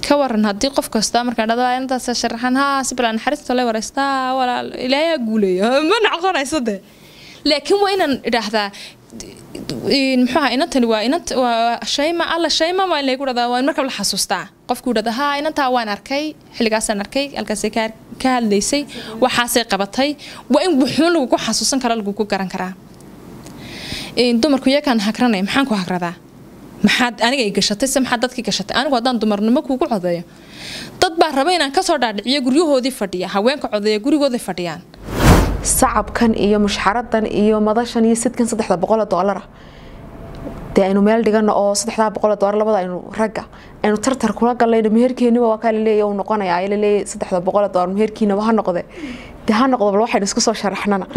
ka waran haddii qof kasta markaan dhado intaas sharaxan haa si balaa naxariista le wareystaa walaal ilaahay guuleeyo ma noqonayso de laakiin waa inaan idhaahdaa muxuuha inantani waa inant waa shayma alla shayma waa in lagu dhadaa waa in markaba la xasuustaa qofku dhada haa inantaa waan arkay xilligaasaan arkay halkaasay ka ka hadlaysay waxaasay qabatay waa in wuxuun lagugu xasuusan kara lagugu garan karaa dumarku iyakaan hagranay maxaan ku hagradaa maxaad aniga i gashatay se maxaad dadkii gashatay anigu haddaan dumarnimo kuugu codeeyo dad baa raba inaan kasoo dhaadhiciyo guryahoodii fadhiya haweenka codeeya gurigooday fadhiyaan sacabkan iyo mushxaradan iyo madashan iyo sidkan saddexda boqoloo doolara dee aynu meel dhigano oo saddexdaa boqoloo doolar labada aynu ragga aynu tartar kula gallayno meherkeeniba waa kaa laleeya uu noqonaya laleeya saddexda boqoloo doolar meherkiinaba ha noqde dee ha noqdo bal waxaynu isku soo sharaxnana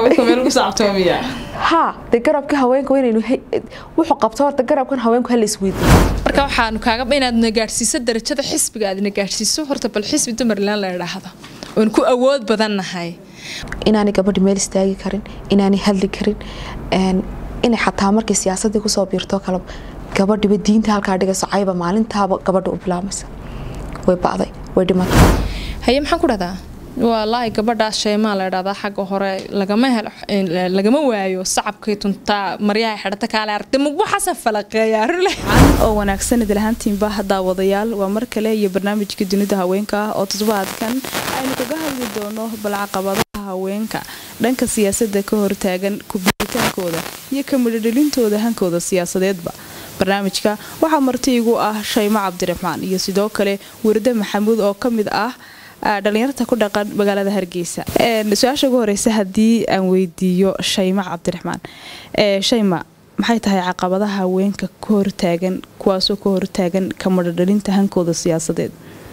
ha dee garabka haweenka waynaynu wuxuu qabto horta garabkan haweenku hala isweydiiyo marka waxaanu kaaga inaad na gaadhsiiso darajada xisbiga aad na gaadhsiiso horta bal xisbi dumarland la idhaahdo oon ku awood badan nahay inaanay gabadhi meel istaagi karin inaanay hadli karin inay xataa markay siyaasadii kusoo biirto kale gabadhiba diinta halkaa dhigayso cayba maalintaaba gabadha u bilaamaysa way bacday way dhimatay haye maxaan ku dhahdaa walaahi gabadhaas sheemaa la idhahdaa xagga hore lagama helo lagama waayo sacabkay tuntaa maryaha xidhata kaale aragtay mugbo xasan falaqeeya rule oo wanaagsan idlahaantiinba daawadayaal waa mar kale iyo barnaamijka dunida haweenka ah oo toddobaadkan aynu kaga hadli doono balcaqabadaha haweenka dhanka siyaasadda ka hortaagan kubitaankooda iyo ka midhodhelintooda hankooda siyaasadeedba barnaamijka waxaa marti igu ah shaymo cabdiraxmaan iyo sidoo kale warda maxamuud oo ka mid ah dhalinyarta ku dhaqan magaalada hargeysa su-aasha ugu horeysa haddii aan weydiiyo shayma cabdiraxmaan shayma maxay tahay caqabadaha haweenka ka hortaagan kuwaasoo ka hortaagan ka madhodhalinta hankooda siyaasadeed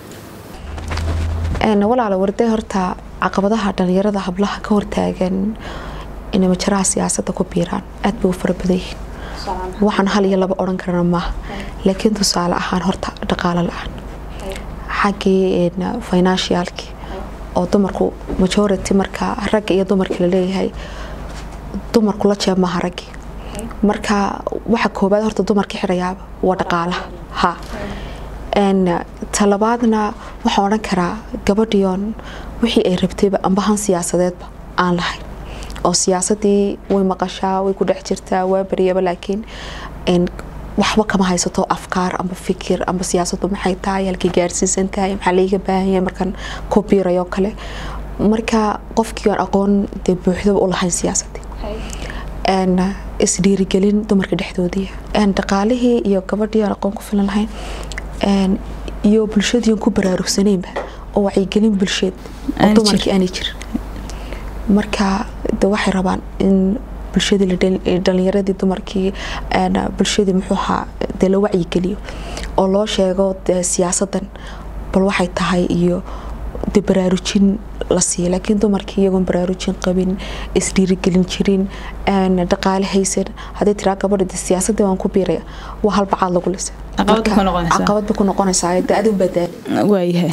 walaala warday horta caqabadaha dhalinyarada hablaha ka hortaagan inay majaraha siyaasada ku biiraan aad bay u fara badan yihiin waxaan hal iyo laba odhan karana maaha laakiin tusaale ahaan horta dhaqaalo la-aan xaggii financialki oo dumarku majority marka ragga iyo dumarka laleeyahay dumarku la jeeb maaha raggii marka waxa koobaad horta dumarka xidhayaaba waa dhaqaalaha ha talabaadna waxaan odhan karaa gabadhiyoon wixii ay rabtayba ambahan siyaasadeedba aan lahayn oo siyaasadii way maqashaa way ku dhex jirtaa waa baryaba laakiin waxba kama haysato afkaar amba fikir amba siyaasadu maxay tahay halkay gaarsiisan tahay maxaa laiga baahanya markaan ku biirayo kale marka qofkii aan aqoon dee buuxdaba u lahayn siyaasadii isdhiirigelin dumarka dhexdoodii dhaqaalihii iyo gabadhii aan aqoon ku filan lahayn iyo bulshadii aan ku baraarugsanaynba oo wacyigelin bulsheed oo dumarkii aanay jirin marka de waxay rabaan in bulshadii dhalinyaradii dumarkii bulshadii muxuu ahaa dee la wacyigeliyo oo loo sheego siyaasadan bal waxay tahay iyo de baraarujin la siiya laakiin dumarkii iyagoon baraarujin qabin isdhiirigelin jirin dhaqaale haysan haddii tiraa gabadha de siyaasadii waan ku biiraya waa halbacaad lagu lisa caqabad bay ku noqonaysaa de adin badaa waayahay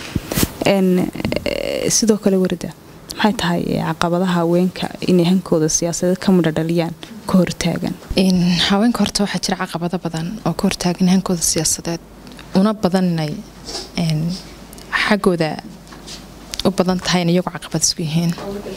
sidoo kale warida maxay tahay caqabadaha haweenka inay hankooda siyaasadeed ka midhodhaliyaan ka hortaagan haweenka horta waxaa jira caqabado badan oo ka hortaagan hankooda siyaasadeed una badan inay xaggooda u badan tahay in iyagu caqabad isku yihiin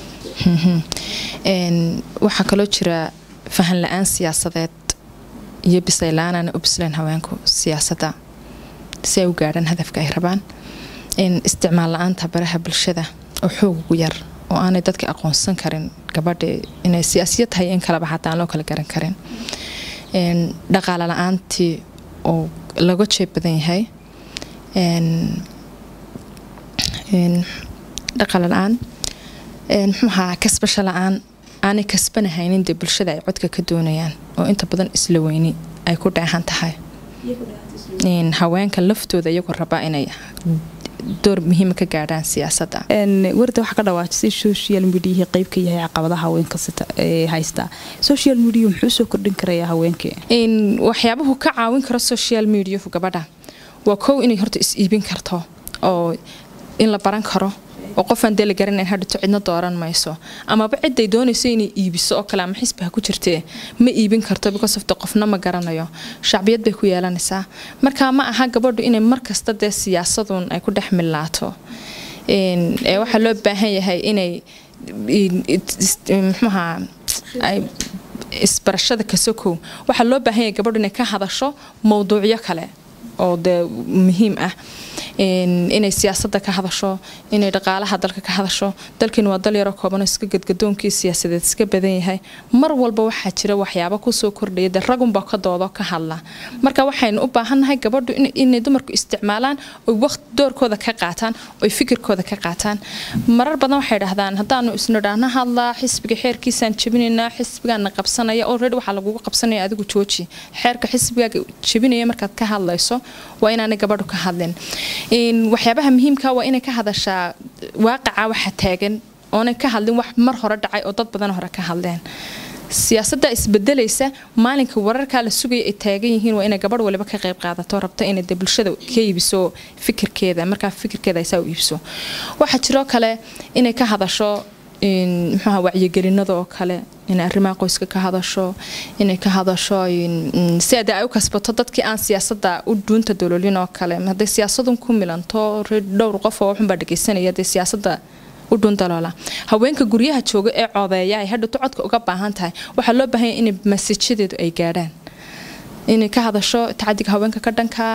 waxaa kaloo jira fahan la-aan siyaasadeed iyo bislayla-aan aana u bislayn haweenku siyaasadda si ay u gaadhaan hadafka ay rabaan isticmaal la-aanta baraha bulshada oo xoog ugu yar oo aanay dadka aqoonsan karin gabadha inay siyaasiya tahay in kaleba xataa aan loo kala garan karin dhaqaale la-aantii oo laga jeeb badan yahay dhaqaale la-aan muxuu ahaa kasbasho la-aan aanay kasbanahaynin dee bulshada ay codka ka doonayaan oo inta badan isla weyni ay ku dheexan tahay haweenka laftooda iyagoo rabaa inay door muhiima ka gaadhaan siyaasadda warda waxaa ka dhawaajisay social mediahii qeyb ka yahay caqabadaha haweenka haystaa social media muxuu soo kordhin karayaa haweenkii waxyaabuhu ka caawin karo social mediahu gabadha waa kow inay horta is iibin karto oo in la baran karo oo qofaan dee la garanayn hadhito cidna dooran mayso amaba ciday doonayso inay iibiso oo kale ama xisbi ha ku jirtee ma iibin karto because of the qofna ma garanayo shacbiyad bay ku yeelanaysaa marka ma aha gabadhu inay markasta dee siyaasadun ay ku dhex millaato ee waxaa loo baahan yahay inay muxuaha ay isbarashada kasokow waxaa loo baahan yahay gabadhu inay ka hadasho mowduucyo kale oo dee muhiim ah inay siyaasadda ka hadasho inay dhaqaalaha dalka ka hadasho dalkiina waa dal yaroo kooban oo iska gadgadoonkii siyaasadeed iska badan yahay mar walba waxaa jira waxyaabo kusoo kordhaya dee ragunba ka doodo ka hadla marka waxaynu u baahannahay gabadhu inay dumarku isticmaalaan oy waqti doorkooda ka qaataan oy fikirkooda ka qaataan marar badan waxay dhahdaan haddaanu isnidhaahna hadlaa xisbiga xeerkiisaan jebinaynaa xisbigaana qabsanaya already waxaa lagugu qabsanaya adigu jooji xeerka xisbigaaga jebinaya markaad ka hadlayso waa inaanay gabadhu ka hadlin waxyaabaha muhiimka waa inay ka hadashaa waaqaca waxa taagan oonay ka hadlin wax mar hore dhacay oo dad badan hore ka hadleen siyaasadda isbedelaysa maalinka wararkaa la sugaya ay taagan yihiin waa inay gabadh waliba ka qayb qaadato rabto inay de bulshada ka iibiso fikirkeeda markaa fikirkeeda aysaa u iibso waxaa jiroo kale inay ka hadasho muxuaha wacyigelinada oo kale inay arrimaha qoyska ka hadasho inay ka hadasho si ade ay u kasbato dadkii aan siyaasadda u dhuunta doloolin oo kale hadday siyaasadun ku milanto dhowr qof oo waxunbaa dhegeysanaya dee siyaasadda u dhuun daloola haweenka guryaha jooga ee coodeeya ay hadhowto codka uga baahan tahay waxaa loo baahanya inay masajadeedu ay gaadhaan inay ka hadasho tacadiga haweenka ka dhanka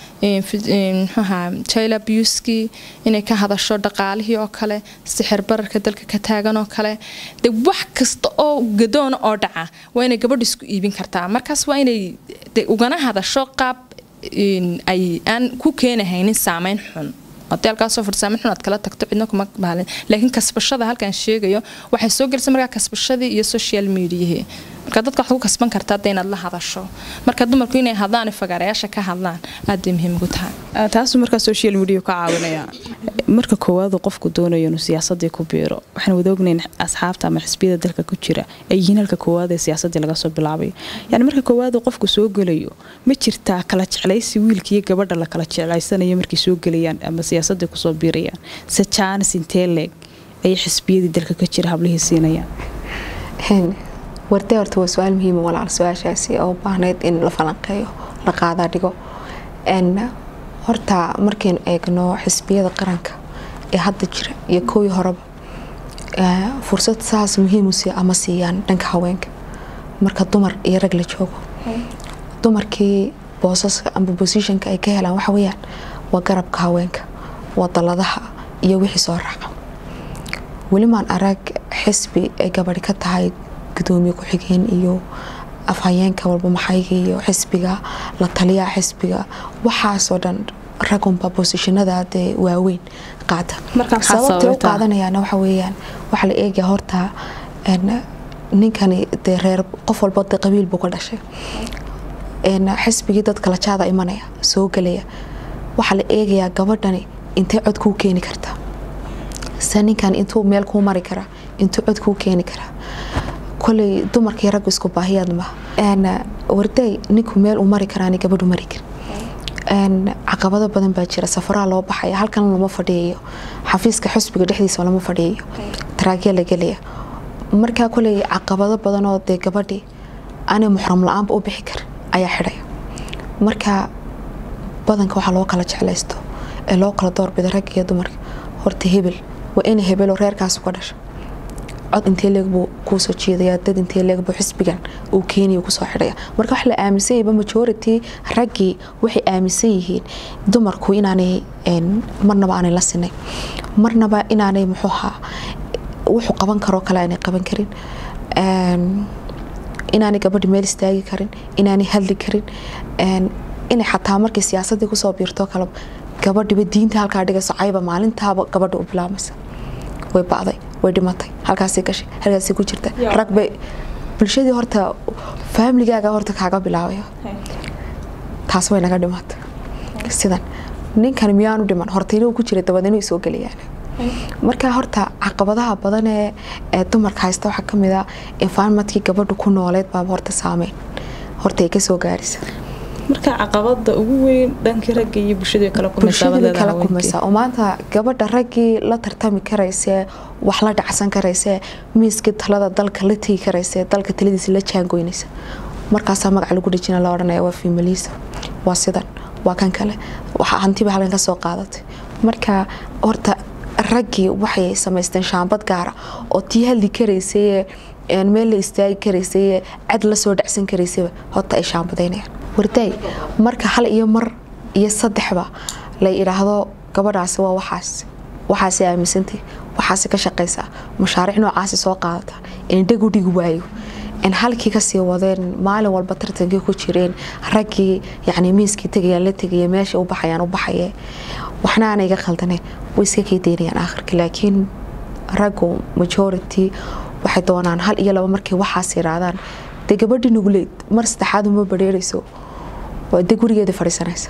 mxuaha jila buski inay ka hadasho dhaqaalihii oo kale sixir bararka dalka ka taagan oo kale de wax kasta oo gadoona oo dhaca waa inay gabadhu isku iibin kartaa markaas waa inay ugana hadasho qaab ay aan ku keenahaynin saameyn xun hadii halkaasoo farsaamin xun aad kala tagto cidna kuma bahalin laakiin kasbashada halkaan sheegayo waxay soo gelaysa markaa kasbashadii iyo social mediahii marka dadka waxaad ku kasban kartaa hadda inaad la hadasho marka dumarku inay hadlaan fagaarayaasha ka hadlaan aad bay muhiim ugu tahay taasu markaa social media ka caawinaya marka koowaadu qofku doonayo inuu siyaasadii ku biiro waxaan wada ognayn asxaabta ama xisbiyada dalka ku jira ay yihiin halka koowaad ee siyaasadii laga soo bilaabayo yani marka koowaadu qofku soo gelayo ma jirtaa kala jeclaysi wiilka iyo gabadha la kala jeclaysanayo markay soo gelayaan ama siyaasadii kusoo biirayaan se jaanis intee leeg ayay xisbiyadii dalka ka jira hablihii siinayaan wartee horta waa su-aal muhiima walaal su-aashaasi oo baahnayd in la falanqeeyo la qaadaa dhigo horta markaynu eegno xisbiyada qaranka ee hadda jira iyo kowii horeba fursad saas muhiim ama siiyaan dhanka haweenka marka dumar iyo rag la joogo dumarkii boosaska amba bosishonka ay ka helaan waxa weyaan waa garabka haweenka waa daladaha iyo wixii soo raaca welimaan arag xisbi ay gabadhi ka tahay gudoomiye ku-xigeen iyo afhayeenka walba maxayga iyo xisbiga la taliyaa xisbiga waxaasoo dhan ragunba bosishinada dee waaweyn qaata sababtay u qaadanayaana waxa weyaan waxaa la eegaya horta ninkani dee reer qof walba de qabiil buu ka dhashay xisbigii dadka lajaada imanaya soo gelaya waxaa la eegayaa gabadhani intay cod kuu keeni kartaa se ninkan intuu meel kuu mari karaa intuu cod kuu keeni karaa koley dumarkii raggu isku baahiyaad ma warday ninku meel uu mari karaani gabadhu mari kar caqabado badan baa jira safaraa loo baxaya halkan lama fadhiyayo xafiiska xusbiga dhexdiisa lama fadhiyayo taraagya la gelaya markaa koley caqabado badanoo dee gabadhii aanay muxram la-aanba u bixi kar ayaa xidhaya marka badanka waxaa loo kala jeclaysto ee loo kala doorbida ragga iyo dumarka horta hebel waa ina hebeloo reerkaas uga dhasha cod intee leeg buu kuusoo jeedaya dad intee leeg buu xisbigan uu keenaya kusoo xidhaya marka wax la aaminsan yahayba majority raggii waxay aaminsan yihiin dumarku inaanay marnaba aanay la sinay marnaba inaanay muxuuha wuxuu qaban karoo kale aanay qaban karin inaanay gabadhi meel istaagi karin inaanay hadli karin inay xataa markay siyaasadii kusoo biirto kale gabadhiba diinta halkaa dhigayso cayba maalintaaba gabadha u bilaamaysa way bacday way dhimatay halkaasay gashay halkaasay ku jirta rag bay bulshadii horta faamiligaaga horta kaaga bilaabaya taas way naga dhimatay sidan ninkan miyaanu dhiman horta inuu ku jira dabadeenu soo gelayaan marka horta caqabadaha badan ee dumarka haysta waxaa kamid a environmentkii gabadhu ku nooleed baaba horta saameyn horta ay kasoo gaarisa marka caqabada ugu weyn dhankii ragga iyo bulshadii kala bulshadii kala kumaysa oo maanta gabadha raggii la tartami karaysee wax la dhacsan karaysee miiskii talada dalka la tegi karaysee dalka taladiisa la jaangoynaysa markaasaa magac lagu dhejina la odhanaya waa fiimaliisa waa sidan waa kan kale waxaa hantiba halkan ka soo qaadatay marka horta raggii waxay samaysteen shaambad gaara oo tii hadli karaysay meel la istaagi karaysay cad la soo dhacsan karaysayba horta ay shaambadaynayaan wardaay marka hal iyo mar iyo saddexba la idhaahdo gabadhaasi waa waxaas waxaasi aaminsantay waxaasi ka shaqaysaa mashaariic noocaasi soo qaadata indhag u dhigi waayo halkii kasii wadeen maalin walba tartankii ku jireen raggii yani miiskii tegayaan la tegaya meesha u baxayaan u baxaye waxna aana iga khaldane way iska kii daynayaan aakhirka laakiin raggu majority waxay doonaan hal iyo laba markay waxaas yiraahdaan dee gabadhii nuguleed mar saddexaad uma badheerayso dee gurigeeda fadhiisanaysa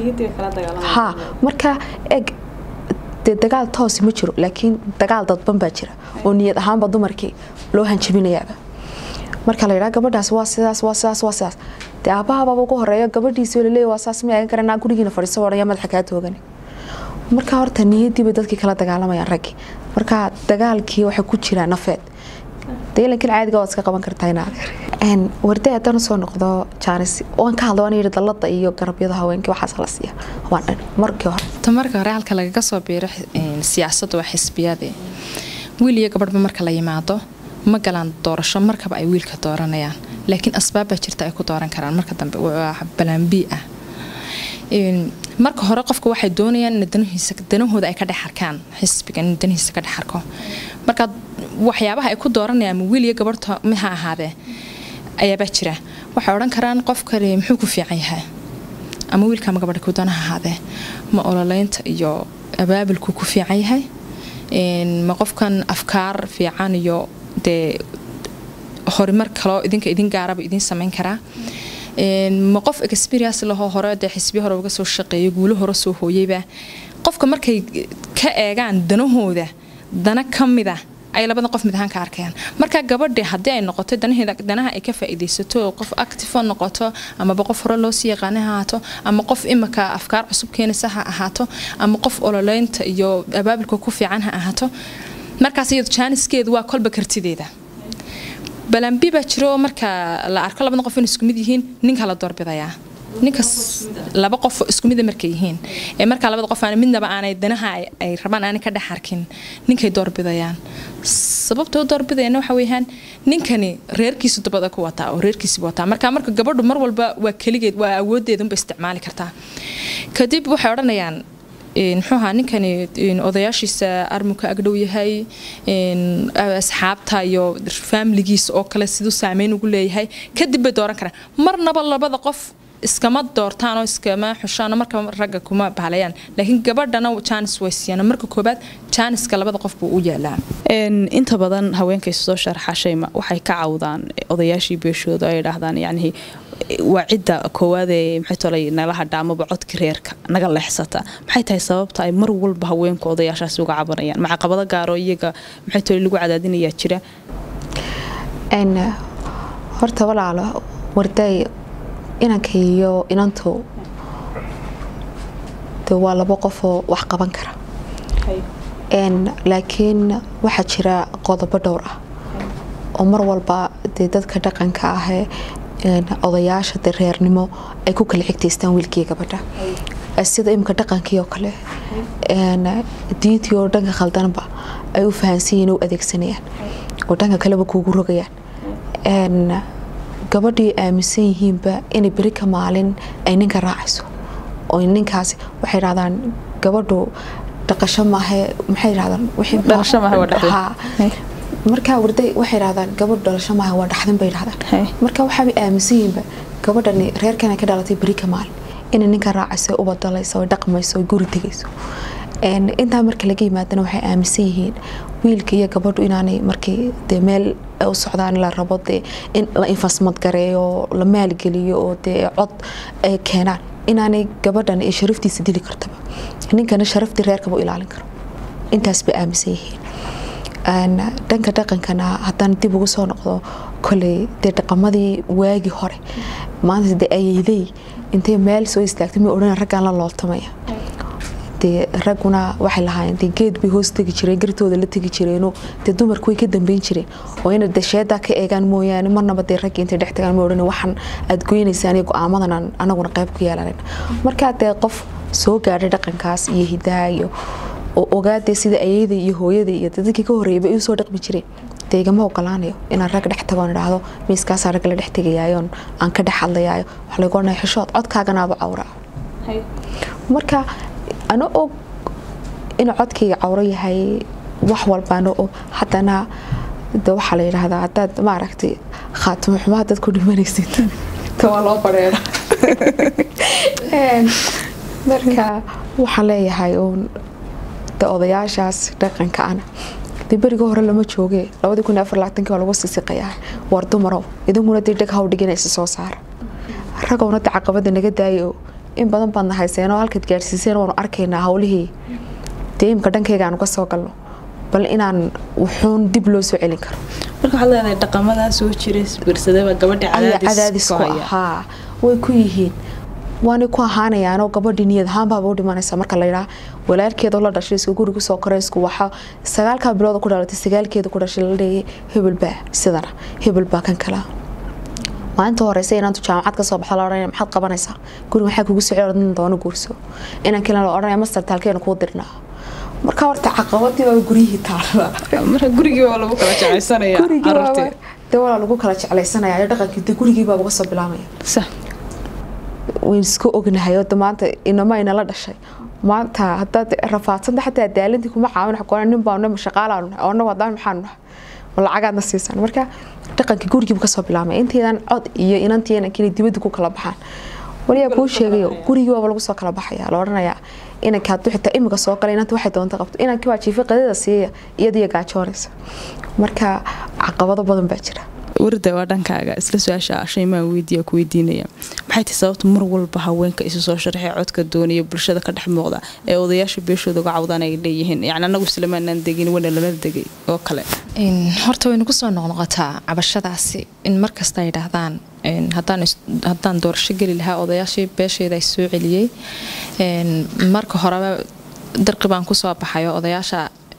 ha marka eg dee dagaal toosi ma jiro laakiin dagaal dadban baa jira oo niyad ahaanba dumarkii loo hanjabinayaaba marka la yidhaha gabadhaas waa sidaas waa sidaas waa sidaas dee aabbahababa ugu horeeya gabadhiisi laleeya waa saas ma eegan karanaa gurigiina fadhiiso odhaya madaxa kaa toogani marka horta niyadii bay dadkii kala dagaalamayaan raggii marka dagaalkii waxay ku jiraan nafeed deelankan caadiga waad iska qaban kartaa inaad warday haddaan usoo noqdo jaanis waan ka hadla waan yidhi dallada iyo garabyada haweenkii waxaas la siiya waan dhan markii hore ta marka hore halka lagaga soo biiro siyaasadda waa xisbiyade wiil iyo gabadhba marka la yimaado ma galaan doorasho markaba ay wiilka dooranayaan laakiin asbaabbaa jirta ay ku dooran karaan marka dambe waa balaambii ah marka hore qofka waxay doonayaan in danahooda ay ka dhex arkaan xisbigan in danihiisa ka dhex arko marka waxyaabaha ay ku dooranayaan ama wiil iyo gabadhta ha ahaadee ayaabaa jira waxay odhan karaan qofkani muxuu ku fiican yahay ama wiilka ama gabadha ku doona ha ahaadee ma ololeynta iyo abaabulku ku fiican yahay ma qofkan afkaar fiican iyo dee horumar kaloo idinka idin gaaraba idin samayn karaa ma qof experience lahoo hore dee xisbiya hore uga soo shaqeeya guulo hore soo hooyeyba qofka markay ka eegaan danahooda dana ka mida ay labada qof mid ahaan ka arkayaan marka gabadhi haddii ay noqoto danaheeda danaha ay ka faa'iidaysato qof active noqoto amaba qof hore loo sii yaqaana ha ahaato ama qof imika afkaar cusub keenaysa ha ahaato ama qof ololeynta iyo abaabulka ku fiican ha ahaato markaas iyado jaaniskeedu waa kolba kartideeda balambi baa jiro marka la arko labada qof in isku mid yihiin ninka la doorbidayaa ninkas laba qof isku mida markay yihiin ee markaa labada qof aan midnaba aanay danaha ay rabaan aanay ka dhex arkin ninkay doorbidayaan sababta u doorbidayana waxa weeyaan ninkani reerkiisu dabada ku wataa oo reerkiisibu wataa marka marka gabadhu mar walba waa keligeed waa awoodeedunba isticmaali kartaa kadib waxay odhanayaan muxuu ahaa ninkani odayaashiisa armuka agdhow yahay asxaabta iyo faamiligiisa oo kale siduu saameyn ugu leeyahay kadib bay dooran karaan marnaba labada qof iskama doortaan oo iskama xushaan marka ragga kuma bahlayaan laakiin gabadhana jaanis way siiyaan marka koobaad jaaniska labada qof buu u yaalaa inta badan haweenkay soo sharxa shayma waxay ka cawdaan odayaashii beeshooda ay idhaahdaan yacni waa cidda koowaad ee maxay tolay nala hadha amaba codka reerka naga leexsata maxay tahay sababta ay mar walba haweenku odayaashaasi uga cabanayaan ma caqabado gaaro iyaga maxay tolay lagu cadaadinayaa jira horta walaalo warday inanka iyo inantu de waa labo qofoo wax qaban kara laakiin waxaa jira qodobo dhowr ah oo mar walba dee dadka dhaqanka ahee odayaasha de reernimo ay ku kala xigtaystaan wiilkii gabadha sida imika dhaqankii oo kale diintii oo dhanka khaldanba ay u fahansanyihin u adeegsanayaan oo dhanka kaleba kuugu rogayaan gabadhii aaminsan yihiinba inay beri ka maalin ay ninka raacayso oo ninkaasi waxay dhahdaan gabadhu dhaqasho maahe maxay dhahdaan markaa warday waxay dhahdaan gabadhu dhalasho maahe waa dhaxdin bay dhahdaan marka waxaabay aaminsan yihiinba gabadhani reerkana ka dhalatay beri ka maalin inay ninka raacayso u badalayso oy dhaqmayso oy guri tegayso intaa marka laga yimaadana waxay aaminsan yihiin wiilka iyo gabadhu inaanay markii dee meel u socdaan la rabo dee in la infasmad gareeyo la maalgeliyo oo dee cod ay keenaan inaanay gabadhan ee sharaftiisa dili kartaba ninkana sharaftii reerkaba u ilaalin karo intaas bay aaminsan yihiin dhanka dhaqankana haddaan dib ugu soo noqdo koley dee dhaqamadii waagii hore maanta dee ayeyday intay meel soo istaagtay ma odhan raggaan la looltamaya dee ragguna waxay lahaayeen dee geed bay hoos tegi jireen gartooda la tegi jireenoo dee dumarku way ka dambeyn jireen oo inay dasheedaa ka eegaan mooyaane marnaba dee ragga intay dhex tagaan ma odhan waxaan aad goynaysaan iyo go-aamadan aan anaguna qayb ku yeelanan markaa dee qof soo gaadhay dhaqankaas iyo hidaha iyo oo ogaadee sida ayeyda iyo hooyada iyo dadkii ka horreeyay bay usoo dhaqmi jireen dee igama ogolaanayo inaan rag dhex tagoon idhaahdo miiskaasaa ragga la dhex tegayaayoon aan ka dhex hadlayaayo waxa lagu odhanaya xishood codkaaganaaba cawraa marka ana og inuu codkayga cawro yahay wax walbaana og haddana de waxaa la yidhaahdaa haddaad maaragtay khaatimo xumo haddaad ku dhimanaysid waa loo bareera marka waxaan leeyahay uun de odayaashaas dhaqanka ana dee berigii hore lama jooge labadii kun iyo afar labaatanki waa lagu sisiqayaa war dumarow idinkuna dee dheg haw dhiganaysa soo saara ragowna de caqabada naga daayo in badan baadna hayseenoo halkaad gaadhsiiseen waanu arkaynaa howlihii dee imka dhankayga aanu ka soo galno bal inaan wuxuun dib loo soo celin karo marka waxaad leedahay dhaqamadaa soo jira birsadaba gabadha cadaadis ku ahaa way ku yihiin waanay ku ahaanayaanoo gabadhii niyad ahaanbaaba u dhimanaysa marka layidhaa walaalkeedoo la dhashay isku gurigu soo koray isku waxa sagaalkaa bilooda ku dhalatay sagaalkeeda ku dhashay la leeyay hebelbaa sidana hebelbaa kan kala maalinta horeysa inaantu jaamacad kasoo baxda la odhanaya maxaad qabanaysaa guri maxaa kugu socey odhan doona guurso inaan kale la odhanaya master taalkeena kuu dirnaa marka horta caqabadii baa guryihii taala marka gurigii waa lagu kala jeclaysanaya carruurtii dee walaa lagu kala jeclaysanaya iyo dhaqankii dee gurigii baa uga soo bilaamaya sax wayn iska ognahay oo maanta inama inala dhashay maanta hadaad rafaadsanta xataa daalintii kuma caawin xaqoona nin baanu shaqaalaanu nahay oo wadaan maxaanu nahay lacagaadna siisan marka dhaqankii gurigiibu kasoo bilaamay intaydan cod iyo inantii inankii dibadda ku kala baxaan waliyaa kuu sheegayo gurigii waaba lagu soo kala baxaya la odhanayaa inanka hadduu xitaa imika soo galay inanta waxay doonta qabto inankii waa jiifa qadada siiya iyadiyo gaajoonaysa marka caqabado badan baa jira warda waa dhankaaga isla su-aasha shaymaan weydiiya ku weydiinaya maxay tahay sababta mar walba haweenka isu soo sharxay codka doonaya bulshada ka dhex muuqda ee odayaasha beeshooda uga cawdaan ay leeyihiin yani anagu islamaanaan degin wana lala degay oo kale horta waynu kusoo noqnoqotaa cabashadaasi in markasta ay dhahdaan haddaan doorasho geli lahaa odayaashii beeshayda ay soo celiyey marka horeba darqi baan kusoo baxayo odayaasha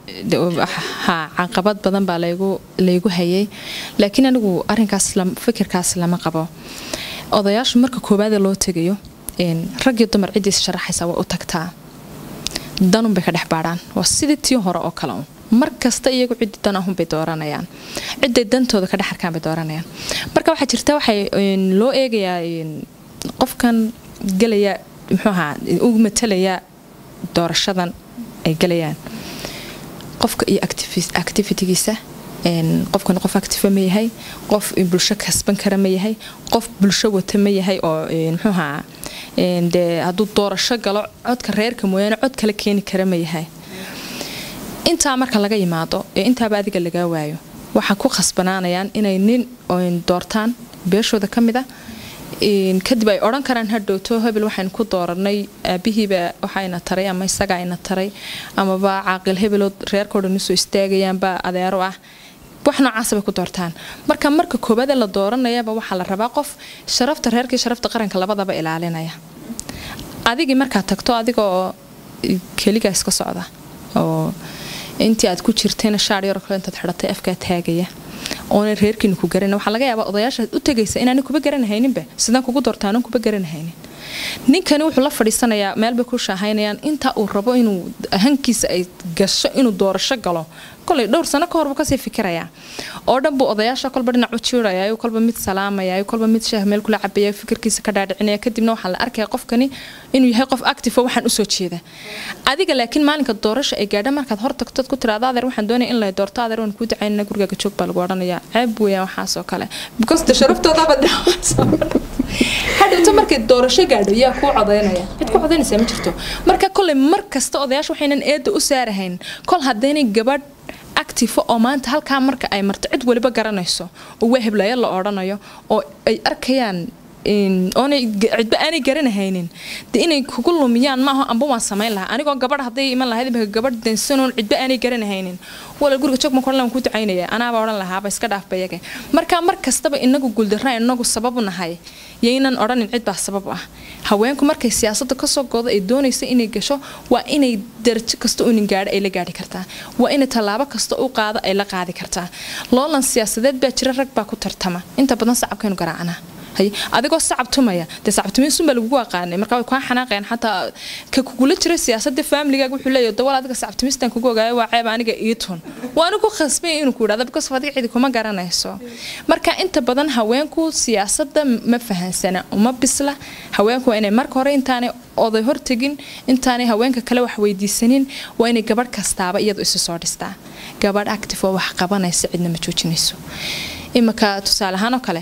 ha caqabad badan baa laygu hayay laakiin anigu arinkaas fikirkaas lama qabo odayaashu marka koowaada loo tegayo ragii dumar cidiis sharaxaysa way u tagtaa danunbay ka dhex baadhaan waa sidii tii hore oo kale un mar kasta iyagu ciddi dan ahunbay dooranayaan ciday dantooda ka dhex arkaan bay dooranayaan marka waxaa jirta waxay loo eegayaa qofkan gelaya muxuuahaa ugu matalaya doorashadan ay gelayaan qofka iyo activitigiisa qofkan qof active ma yahay qof bulsho kasban kara ma yahay qof bulsho wata ma yahay oo mxuuhaa dee hadduu doorasho galo codka reerka mooyaane cod kale keeni kara ma yahay intaa marka laga yimaado ee intaaba adiga lagaa waayo waxaa ku khasbanaanayaan inay nin doortaan beeshooda ka mid a kadib ay odhan karaan hadhowto hebel waxaynu ku dooranay aabihiiba waxayna taray ama isagaa ina taray amaba caaqil hebeloo reerkao dhan usoo istaagayaanba adeero ah wax noocaasa bay ku doortaan marka marka koobaade la dooranayaba waxaa la rabaa qof sharafta reerkii sharafta qaranka labadaba ilaalinaya adigii markaad tagto adigoo keligaa iska socda oo intii aad ku jirtayna shaar yaroo kale intaad xidhatay afkaa taagaya oona reerkiina ku garan waxaa laga yaabaa odayaashaad u tegaysa inaana kuba garanahayninba sidaan kugu doortaanan kuba garanahaynin ninkani wuxuu la fadhiisanayaa meelbay ku shaahaynayaan intaa uu rabo inuu hankiisa ay gasho inuu doorasho galo kolay dhowr sano ka horbuu kasii fikirayaa oo dhan buu odayaasha kolba dhinac u jiiraya kolba mid salaamaya kolba mid shaah meel kula cabaya fikirkiisa ka dhaadhicinaya kadibna waxaa la arkaya qofkani inuu yahay qof active oo waxaan usoo jeeda adiga laakiin maalinka doorasha ay gaadha markaad hor tagtood ku tiraada adeer waxaan doonaya in la doorto adeer waan kuu dacaynana gurigaaga joog baa lagu odhanayaa ceeb weeyaan waxaas oo kale because de sharaftoodaaba hadhowto markay doorasho gaadho yaa kuu codaynaya cid ku codaynaysaa ma jirto marka koley mar kasta odayaasha waxaynan eeda u saarahayn kol haddaynay gabadh active oo maanta halkaa marka ay marto cid waliba garanayso oo waa heblayo la odhanayo oo ay arkayaan oonay cidba aanay garanahaynin de inay kugu lumiyaan maaha amba waan samayn lahaa anigoo gabadh hadday iman lahayd imika gabadh dansanoon cidba aanay garanahaynin wala guriga jog marka waan ku ducaynaya anaaba odhan lahaaba iska dhaafba iyaga marka mar kastaba inagu guuldarra inagu sabab u nahay yaynan odhanin cid baa sabab ah haweenku markay siyaasadda kasoo goodo ay doonaysa inay gasho waa inay darajo kasta unin gaadho ay la gaadhi kartaa waa inay tallaabo kasta u qaado ay la qaadi kartaa loolan siyaasadeed baa jira rag baa ku tartama inta badan sacabkaynu garaacnaa hay adigoo sacab tumaya dee sacabtumiin sunbaa lagugu aqaanay marka way kaa xanaaqeen xataa ka kugula jira siyaasadda faamiligaaga wuxuu leeyahay dawal adiga sacabtumistan kugu ogaayo waa ceeb aniga ii tun waa anigu khasbay inuu ku idhahdo because adiga cidi kuma garanayso marka inta badan haweenku siyaasadda ma fahansana uma bisla haweenku waa inay marka hore intaanay oday hortegin intaanay haweenka kale wax weydiisanin waa inay gabadh kastaaba iyadu isu soo dhistaa gabadh active oo wax qabanaysa cidna ma joojinayso imika tusaale ahaan oo kale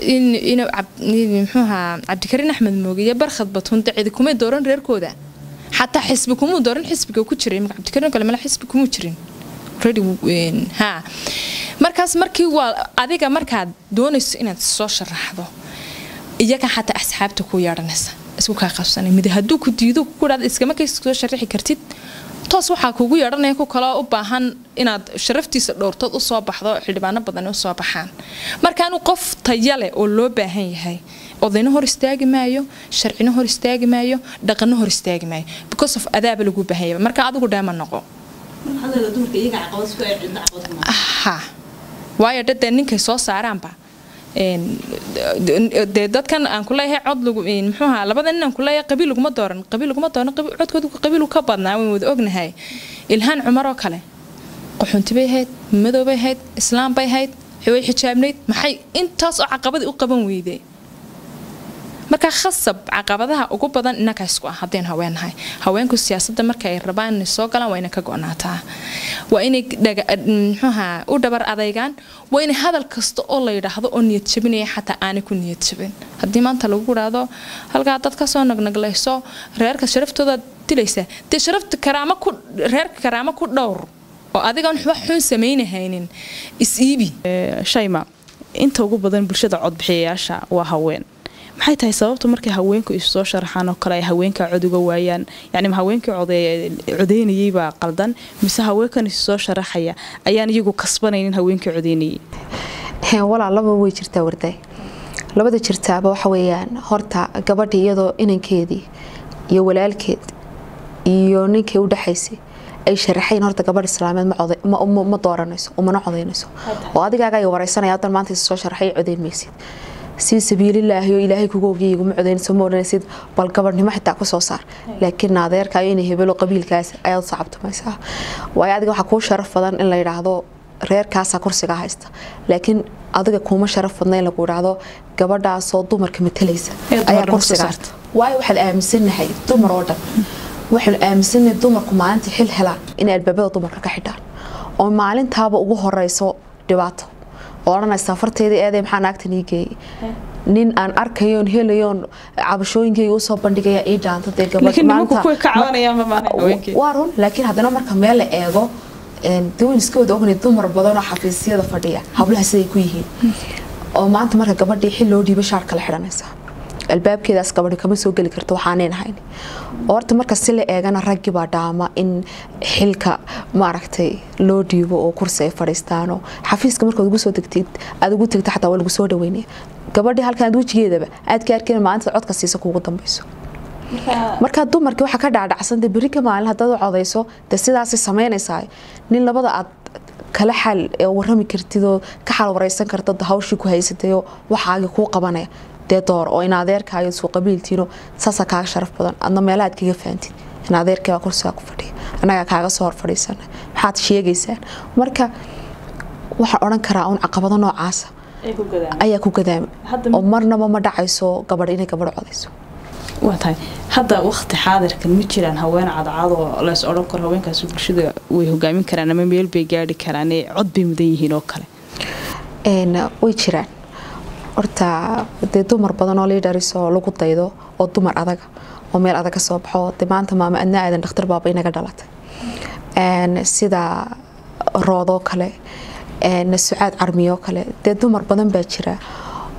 mxuuha cabdikariin axmed mooge iyo barkhad batunde cidi kumay dooran reerkooda xataa xisbi kumuu dooran xisbiga ku jiray imika cabdikariin kale mala xisbi kumuu jirin ha markaas markii waa adiga markaad doonayso inaad soo sharaxdo iyaga xataa asxaabta ku yeedhanaysa isku kaa qabsanay mid hadduu ku diido ku dhahda iskama kay soo sharaxi kartid toos waxaa kuugu yeedhanaya ku kaloo u baahan inaad sharaftiisa dhowrtood usoo baxdo xildhibaano badan usoo baxaan markaanu qof tayale oo loo baahan yahay odayna hor istaagi maayo sharcina hor istaagi maayo dhaqanna hor istaagi maayo because of adaaba lagu baahan yahay marka adigu dheema noqo ha waayo dhadee ninkay soo saaraanba dee dadkan aan kuleeyahay cod lagu muxuuha labada nin aan kuleeyahay qabiil laguma dooran qabiil laguma dooran codkoodu qabiilu ka badnaa waan wada ognahay ilhaan cumar oo kale qaxoonti bay ahayd madow bay ahayd islaam bay ahayd way xijaabnayd maxay intaas oo caqabadii u qaban weyday marka khasab caqabadaha ugu badan inakaa isku ah haddaynu haweenahay haweenku siyaasadda marka ay rabaan inay soo galaan waa inay ka go-naataa waa inay mxuuha u dhabar adaygaan waa inay hadal kasta oo la yidhaahdo oo niyad jabinaya xataa aanay ku niyad jabin haddii maanta lagu idhaahdo halkaa dad kasoo nagnaglayso reerka sharaftooda dilaysa dee sharafta karaamo ku reerka karaamo ku dhowr oo adigaan wax xun samaynahaynin is-iibi shayma inta ugu badan bulshada codbixiyayaasha waa haween maxay tahay sababta markay haweenku isu soo sharaxaan oo kale ay haweenka cod uga waayaan yani haweenkii codeynayeybaa qaldan mise haweenkan isu soo sharaxaya ayaan iyagu kasbanaynin haweenkii codeynayay walaa laba way jirtaa warday labada jirtaaba waxa weeyaan horta gabadha iyadoo inankeedii iyo walaalkeed iyo ninkay u dhexaysay ay sharaxayn horta gabadh islaameed ma dooranayso umana codeynayso oo adigaaga ay wareysanaya hadan maanta isu soo sharaxay codeyn maysid si sabiililaahi oo ilaahay kugu ogiyay iguma codeynayso ma odhanaysid bal gabadhnimo xitaa ku soo saar laakiin naadeerkaayo inay hebelo qabiilkaas ayaad sacabtamaysaa waayo adiga waxaa kuu sharaf badan in la yidhaahdo reerkaasaa kursigaa haysta laakiin adiga kuuma sharaf badna in lagu idhaahdo gabadhaasoo dumarka matalaysa ayaa kursiga waayo waxaad aaminsanahay dumar oo dhan waxaanu aaminsanahay dumarku maalinta xil helaan inay albaabada dumarka ka xidhaan oo maalintaaba ugu horeyso dhibaato oo odhanaysa farteedii eeday maxaa naagtan ii geeyey nin aan arkayoon helayoon cabashooyinkayga usoo bandhigaya ii dhaanta dee gabadhwaa run laakiin haddana marka meel la eego dawan iska wada ognay dumar badan oo xafiisyada fadhiya hablaha siday ku yihiin oo maanta marka gabadhii xil loo dhiiba shaar kale xidhanaysa albaabkeedaas gabadhi kama soo geli karto waxaanayn ahayn horta marka si la eegana raggii baa dhaama in xilka maaragtay loo dhiibo oo kursi ay fadhiistaano xafiiska markaad ugu soo degtid aad ugu tegta xataa waa lagu soo dhaweynaya gabadhii halkan aad wejigeedaba aad ka arkeen maalinta codka siisa kuugu dambeyso markaa dumarkii waxaa ka dhacdhacsanta berri ka maalin haddaad codayso dee sidaasay samaynaysaa nin labada aad kala xal warami kartidoo ka xal wareysan karta hawshii ku haysatayoo waxaagi kuu qabanaya dee door oo in adeerkaayo isku qabiiltiino saasaa kaaga sharaf badan adna meelaha aad kaga fahamtid in adeerkii baa kursigaa ku fadhiya annagaa kaaga soo hor fadhiisana maxaad sheegaysaan marka waxaan odhan karaa uun caqabado noocaasa ayaa ku gadaama oo marnaba ma dhacayso gabadh inay gabadh codayso waa tahay hadda waqti xaadirkan ma jiraan haween cadcad oo lays odhan karo haweenkaas bulshada way hogaamin karaan ama meel bay gaari karaan cod bay mudan yihiin oo kale way jiraan horta dee dumar badan oo liidharis oo lagu daydo oo dumar adaga oo meel adag ka soo baxo de maanta maama adna aadan dhakhtar baaba inaga dhalatay sida roodoo kale sucaad carmiyoo kale dee dumar badan baa jira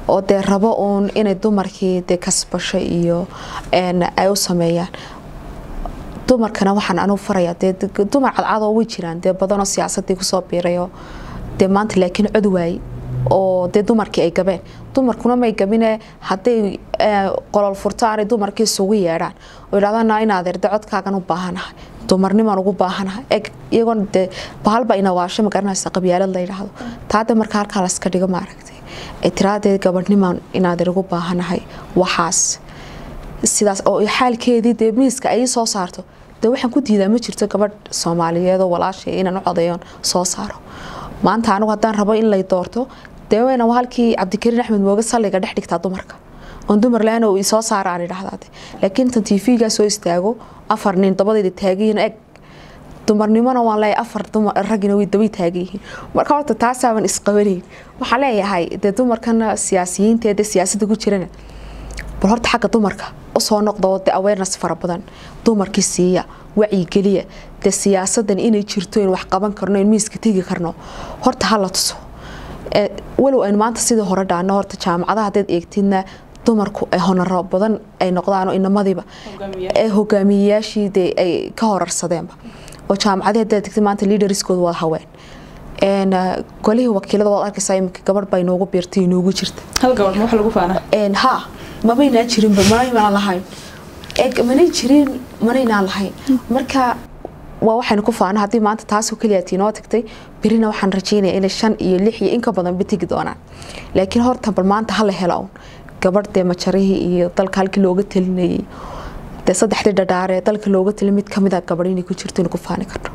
oo dee rabo uun inay dumarkii dee kasbasho iyo ay u sameeyaan dumarkana waxaan anugu farayaa dee dumar cadcadoo way jiraan dee badanoo siyaasadii kusoo biirayo dee maanta laakiin cod waaye oo dee dumarkii ay gabeen dumarkuna may gabine hadday qolol furtaanay dumarkii isugu yeedhaan oo yidhahdaan inaad erde codkaagan u baahanahay dumarnimaan ugu baahanahay eg iyagoona dee bahalba inawaasho magaranaysa qabyaalad la yidhaahdo taade marka halkaa laska dhigo maaragtay ee tiraadee gabadhnimaan inaadir ugu baahanahay waxaas sidaas oo xaalkeedii dee miiska ay soo saarto dee waxaan ku diidaa ma jirto gabadh soomaaliyeedoo walaashay inaan u codeeyoon soo saaro maanta anigu haddaan rabo in lay doorto dee wayna halkii cabdikariin axmed mooge salliga dhex dhigtaa dumarka oon dumar la-aan uu isoo saara aan idhahdaade laakiin intan tv-gaa soo istaago afar nin dabadayda taagayiin eg dumarnimona waan leeyahay afar dumar raggina way dabay taagan yihiin marka horta taasaaban isqabanayn waxaan leeyahay dee dumarkana siyaasiyiinta ee dee siyaasadda ku jirana bal horta xagga dumarka usoo noqdo dee awareness fara badan dumarkii siiya wacyigeliya dee siyaasadan inay jirto in wax qaban karno in miiska tegi karno horta hala tuso walow aynu maanta sidii hore dhaano horta jaamacadaha haddaad eegtidna dumarku ay honaro badan ay noqdaan oo inamadiiba ee hogaamiyeyaashii dee ay ka horarsadeenba oo jaamacadii haddaad tegtid maanta leaderskooda waa haween golihii wakiilada waad arkaysaa iminka gabadh baa inoogu biirtay inoogu jirta hal gabadh ma wax lagu faana ha mamaynaan jirinba manaynaan lahayn manay jirin manaynaan lahayn marka waa waxaynu ku faana haddii maanta taasoo keliyaati inoo tagtay berina waxaan rajeynaya inay shan iyo lix iyo inka badan ba tegi doonaan laakiin horta bal maanta hala helo un gabadh dee majarihii iyo dalka halkii looga talinayay dee saddexdii dhadhaare dalka looga talin mid kamid a gabadh inay ku jirto inu ku faani karno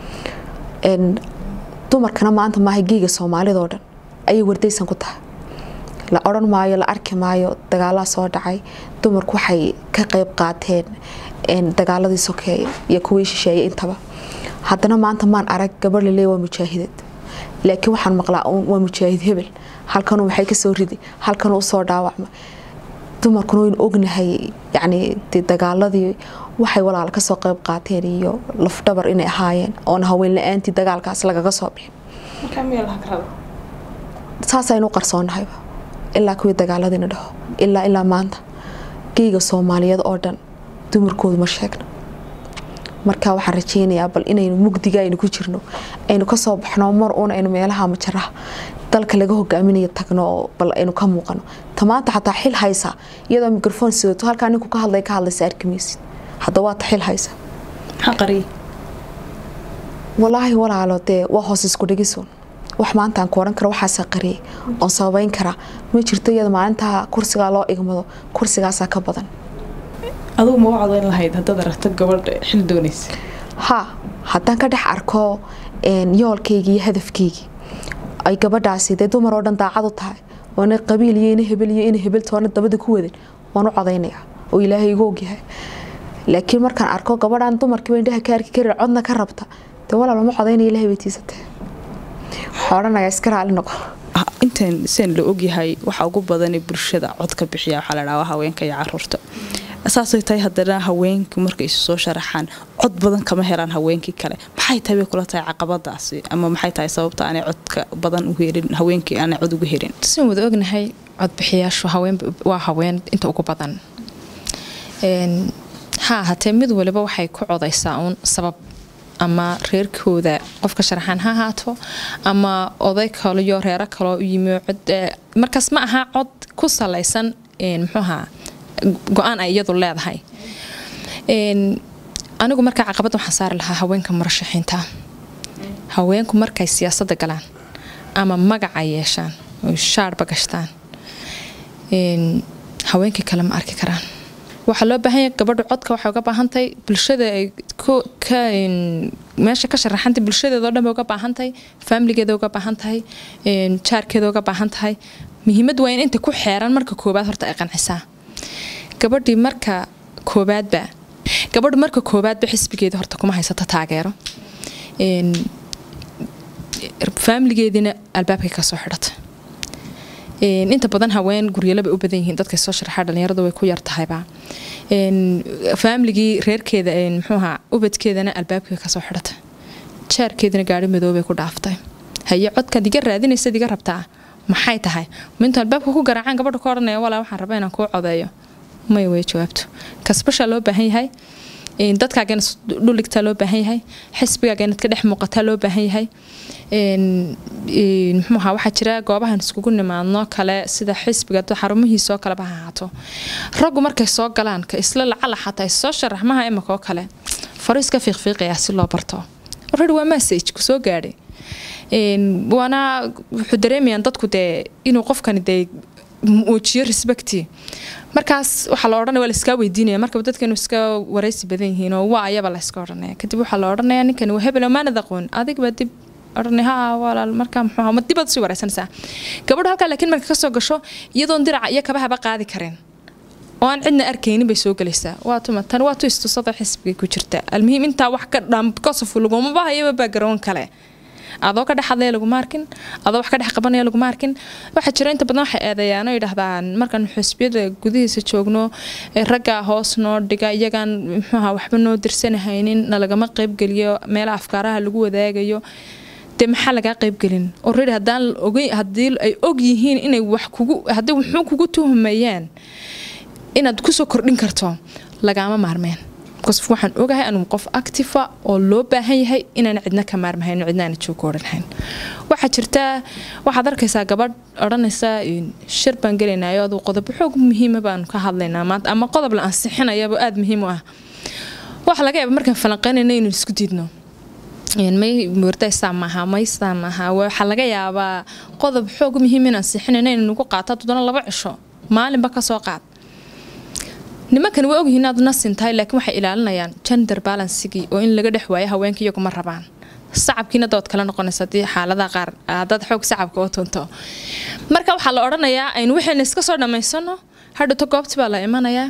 dumarkana maanta maaha geega soomaalidoo dhan ayay wardaysan ku tahay la odhan maayo la arki maayo dagaalaa soo dhacay dumarku waxay ka qayb qaateen dagaaladii sokeeye iyo kuwii shisheeye intaba haddana maanta maan arag gabadh laleey waa mujaahidad laakiin waxaan maqlaa waa mujaahid hebel halkanuu maxay kasoo ridi halkanuu usoo dhaawacma dumarkuna waynu ognahay yacni dee dagaaladii waxay walaal kasoo qayb qaateen iyo lafdhabar inay ahaayeen oona haween la-aantii dagaalkaas lagaga soo bixin saasaynu qarsoonnahayba ilaa kuwii dagaaladiina dhaho ilaa ilaa maanta geyga soomaaliyeed oo dhan dumarkoodu ma sheegno marka waxaan rajeynayaa bal inaynu mugdiga aynu ku jirno aynu kasoo baxno mar uun aynu meelaha majaraha dalka laga hogaaminayo tagno oo bal aynu ka muuqano ta maanta xataa xil haysa iyadoo microphone sidato halkaa ninku ka hadlay ka hadlaysa arkimaysid hadda waa ta xil haysa walaahi walaalo dee waa hoos isku dhigisun wax maanta aan ku odhan karo waxaasa qariyay oon sababeyn karaa ma jirto iyada maalintaa kursigaa loo igmado kursigaasaa ka badan adugu ma u codayn lahayd haddaad aragto gabadh xil doonaysa ha haddaan ka dhex arko yoolkaygii iyo hadafkaygii ay gabadhaasi dee dumar oo dhan daacad u tahay oo ina qabiil iyo ina hebel iyo ina hebeltoona dabada ku wadan waan u codaynayaa oo ilaahay igu ogyahay laakiin markaan arko gabadhaan dumarkiiba indhaha ka arki karin codna ka rabta dee walaal ma codaynaya ilahay bay tiisatee waxaa odhanayaa iska raali noqo intaan seen la ogyahay waxa ugu badan ee bulshada codka bixiya waxaa la dhahaa haweenka iyo caruurta saasay tahay haddana haweenku markay isu soo sharaxaan cod badan kama helaan haweenkii kale maxay tahay bay kula tahay caqabadaasi ama maxay tahay sababta aanay codka badan u helin haweenkii aanay cod ugu helin sin wada ognahay codbixiyaashu haween waa haween inta ugu badan ha ahaatee mid waliba waxay ku codaysaa uun sabab ama reerkooda qofka sharaxaan ha ahaato ama oday kaliyo reero kaloo u yimi cod markaas ma aha cod ku salaysan muxuuha go-aan ay iyadu leedahay anigu markaa caqabad waxaan saari lahaa haweenka murashaxiinta haweenku markay siyaasadda galaan ama magaca yeeshaan oy shaarba gashtaan haweenkii kale ma arki karaan waxaa loo baahan yahay gabadhu codka waxay uga baahantahay bulshada ay ka meesha ka sharaxantay bulshadeeda oo dhan bay uga baahantahay faamiligeeda uga baahan tahay jaarkeeda uga baahan tahay muhiimad waa in inta ku xeeran marka koobaad horta ay qancisaa gabadhii marka koobaadba gabadhu marka koobaadba xisbigeeda horta kuma haysato taageero faamiligeediina albaabkay kasoo xidhata inta badan haween guryalaba u badan yihiin dadka soo sharaxa dhalinyaradu way ku yartahayba faamiligii reerkeeda muxuuha ubadkeedana albaabkay kasoo xidhata jaarkeedana gaari madoobay ku dhaaftay haye codkaad iga raadinaysaad iga rabtaa maxay tahay minta albaabka ku garaacaan gabadha ka odhanaya walaa waxaan rabaa inaan kuu codeeyo may way jawaabto kasbashaa loo baahan yahay dadkaaga inaad dhuligtaa loo baahan yahay xisbigaaga inaad ka dhex muuqataa loo baahan yahay muxuuha waxaa jira goobahan iskugu nimaadno kale sida xisbiga xarumihiisoo kaleba ha ahaato raggu markay soo galaan ka isla lacala xataa issoo sharaxmaha imika oo kale fariiska fiiqfiiqaya si loo barto already waa message ku soo gaadhay waana wuxuu dareemayaan dadku dee inuu qofkani dee muujiyo respecti markaas waxaa la odhanaya waa la iskaa weydiinaya markaba dadkanu iska waraysi badan yihiin oo waa ayaba la iska odhanaya kadib waxaa la odhanaya ninkani waa hebel maanad aqoon adigbaa dib odhanay ha walaal markaa muxuu ma dibaad usii waraysanaysaa gabadhu halkaa laakiin marka kasoo gasho iyadoon diraca iyo kabahaba qaadi karin oo aan cidna arkaynin bay soo gelaysaa waa tuma tan waa tu istusada xisbiga ku jirta almuhiim intaa wax ka dhan kosofu laguma bahayaba baagaroon kale adoo ka dhex hadlaya laguma arkin adoo wax ka dhex qabanaya laguma arkin waxaa jira inta badan waxay eedeeyaan oo yidhaahdaan markaan xusbiyada gudihiisa joogno raggaa hoos noo dhiga iyagaan muxuuha waxba noo dirsanahaynin nalagama qaybgeliyo meelaha afkaaraha lagu wadaagayo dee maxaa lagaa qaybgelin already haddaan ogey haddii ay og yihiin inay wax kugu haddii wuxuu kugu tuhumayaan inaad kusoo kordhin karto lagaama maarmeen because waxaan ogahay anuu qof actifa oo loo baahan yahay inaan cidna ka maarmahayn cidna aana joog odhanhayn waxaa jirta waxaad arkaysaa gabadh odhanaysa shir baan gelaynayo aduu qodob xoog muhiima baanu ka hadlaynaa maanta ama qodob la ansixinayaba aada muhiim u ah waxa laga yaaba markaan falanqeynayna inuu isku diidno may murdaysaa maaha maysaa maaha waxaa laga yaabaa qodob xoog muhiim in ansixinayna inay nagu qaato haddana laba cisho maalinba kasoo qaad nimankan way ogyihiin inaad nasin tahay laakiin waxay ilaalinayaan gender balansigii oo in laga dhex waayo haweenka iyaguma rabaan sacabkiina dood kala noqonaysa hadii xaaladaha qaar haddaad xoog sacabka oo tunto marka waxaa la odhanayaa aynu waxayna iska soo dhammaysano hadhowto goobti baa la imanayaa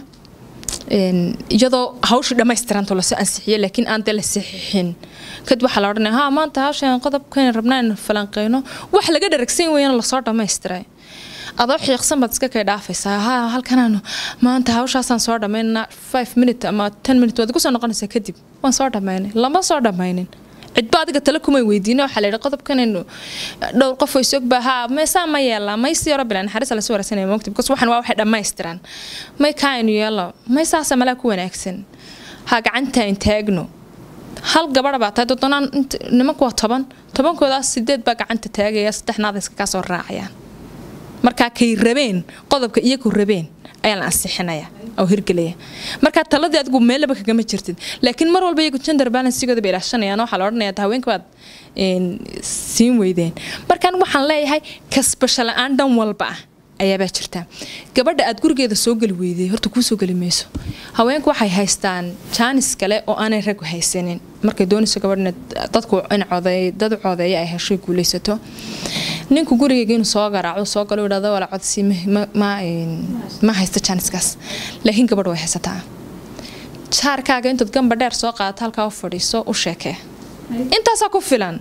iyadoo hawshii dhammaystiranto lasoo ansixiyo laakiin aan dee la saxiixin kadib waxaa la odhanaya ha maanta hawshan qodobkan rabnaa in falanqeyno wax laga dharagsan weyana lasoo dhammaystiray adoo xiiqsan baad iska kay dhaafaysaa ha halkanaanu maanta hawshaasaan soo dhammaynana five minute ama ten minute waad kusoo noqonaysaa kadib waan soo dhammaynay lama soo dhammaynin cidba adiga tale kumay weydiina waxaa layidhi qodobkanaynu dhowr qof way sogba ha meesaa ma yeelaa may si yaro bilan naxariis la soo waraysanaya moogta because waxan waa waxay dhammaystiran may kaa aynu yeelo may saasa malaa ku wanaagsan ha gacanta in taagno hal gabadha baa tahay doddonaan nimanku waa toban tobankoodaas sideed baa gacanta taagaya saddexnaada iska kaa soo raacayaan markaa kay rabeen qodobka iyagu rabeen ayaa la ansixinaya oo hirgelaya markaa taladii adigu meellaba kagama jirtid laakiin mar walba iyagu gender balansigooda bay ilaashanayaan waxaa la odhanaya haweenka baad siin weydeen markaan waxaan leeyahay kasbasho la-aan dhan walba ah ayaabaa jirta gabadha aad gurigeeda soo geli weyday horta kuu soo geli mayso haweenku waxay haystaan jaanis kale oo aanay raggu haysanin markay doonayso gabadhna dadku in codeey dad codeeya ay hesho guulaysato ninku gurigeyga inuu soo garaaco soo galo idhahdo wala codsi ma haysta jaaniskaas laakiin gabadh way haysataa jaarkaaga intood gamba dheer soo qaadato halkaa u fadhiiso u sheekee intaasaa ku filan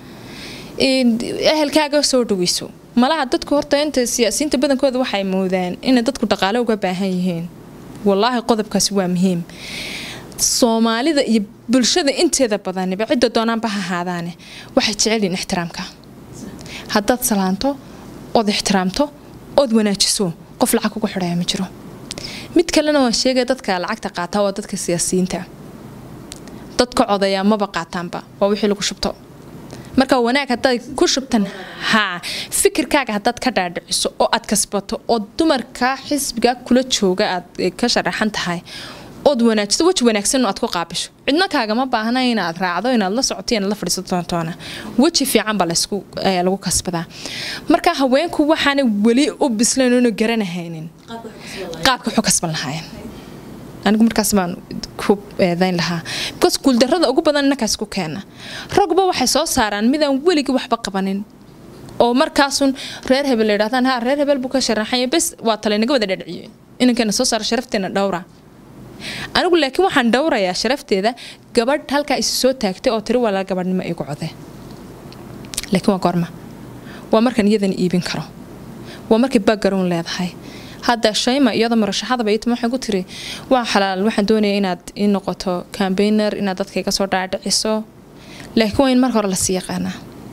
ehelkaaga soo dhaweyso malaha dadku horta inta siyaasiyiinta badankooda waxay moodaan inay dadku dhaqaale uga baahan yihiin walaahi qodobkaasi waa muhiim soomaalida iyo bulshada inteeda badaniba cidda doonaanba ha ahaadaane waxay jecelyihin ixtiraamka haddaad salaanto ood ixtiraamto ood wanaajiso qof lacag kugu xidhaya ma jiro mid kalena waan sheegaya dadka lacagta qaataa waa dadka siyaasiyiinta dadka codayaa maba qaataanba waa wixii lagu shubto marka wanaag haddaad ku shubtan haa fikirkaaga haddaad ka dhaadhiciso oo aad kasbato oo dumarka xisbiga kula jooga aad ka sharaxan tahay ood wanaajiso weji wanaagsan aad ku qaabisho cidna kaagama baahna inaad raacdo inaad la socoto inaad la fadhiisato doontoona weji fiican baa lagu kasbadaa marka haweenku waxaana weli u bislayn oona garanahaynin qaabka waxu kasban lahaayeen anigu markaas baan ku eedayn lahaa because guuldarrada ugu badan innakaas ku keena ragba waxay soo saaraan midaan weligii waxba qabanin oo markaasun reer hebel la yidhahdaan ha reer hebel buu ka sharaxanya bes waa talaynaga wada dhadhiciye inankeena soo saara sharafteena dhowra anigu laakiin waxaan dhowrayaa sharafteeda gabadh halkaa isu soo taagtay oo tiri walaa gabadhnimo igu code laakiin waa goorma waa markaan iyadana iibin karo waa markay background leedahay hadda shayma iyada murashaxadaba iyo waxay ku tiri waa xalaal waxaan doonaya inaad ii noqoto cambaigner inaad dadka iga soo dhaadhiciso laakiin waa in marka hore lasii yaqaanaa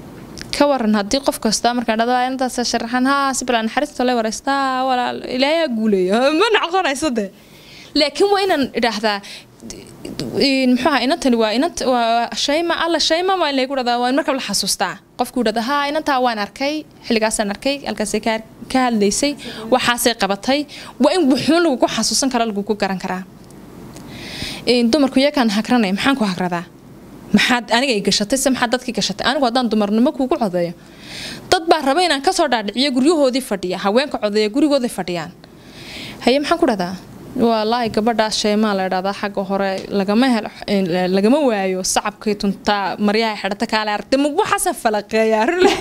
ka waran haddii qof kasta markaan dhado intaas sharaxan haa si bilaan naxariista le wareystaa walaal ilaayaa guuleeyo ma noqonayso de laakiin waa inaan idhaahdaa muxuuha inantani waa inant waa shayma alla shayma waa in laygu dhadaa waa in markab la xasuustaa qofku dhada haa inantaa waan arkay xilligaasaan arkay halkaasay ka ka hadlaysay waxaasay qabatay waa in wuxuun lagugu xasuusan kara lagugu garan karaa dumarku iyakaan hagranay maxaan ku hagradaa maxaad aniga ay gashatay se maxaad dadkii gashatay anigu haddaan dumarnimo kuugu codeeyo dad baa raba inaan kasoo dhaadhiciyo guryahoodii fadhiya haweenka codeeya gurigooday fadhiyaan haye maxaan ku dhahdaa walaahi gabadhaas sheemaa la idhahdaa xagga hore lagama helo lagama waayo sacabkay tuntaa maryaha xidhata kaale aragtay ma waxaasan falaqeeyaa rule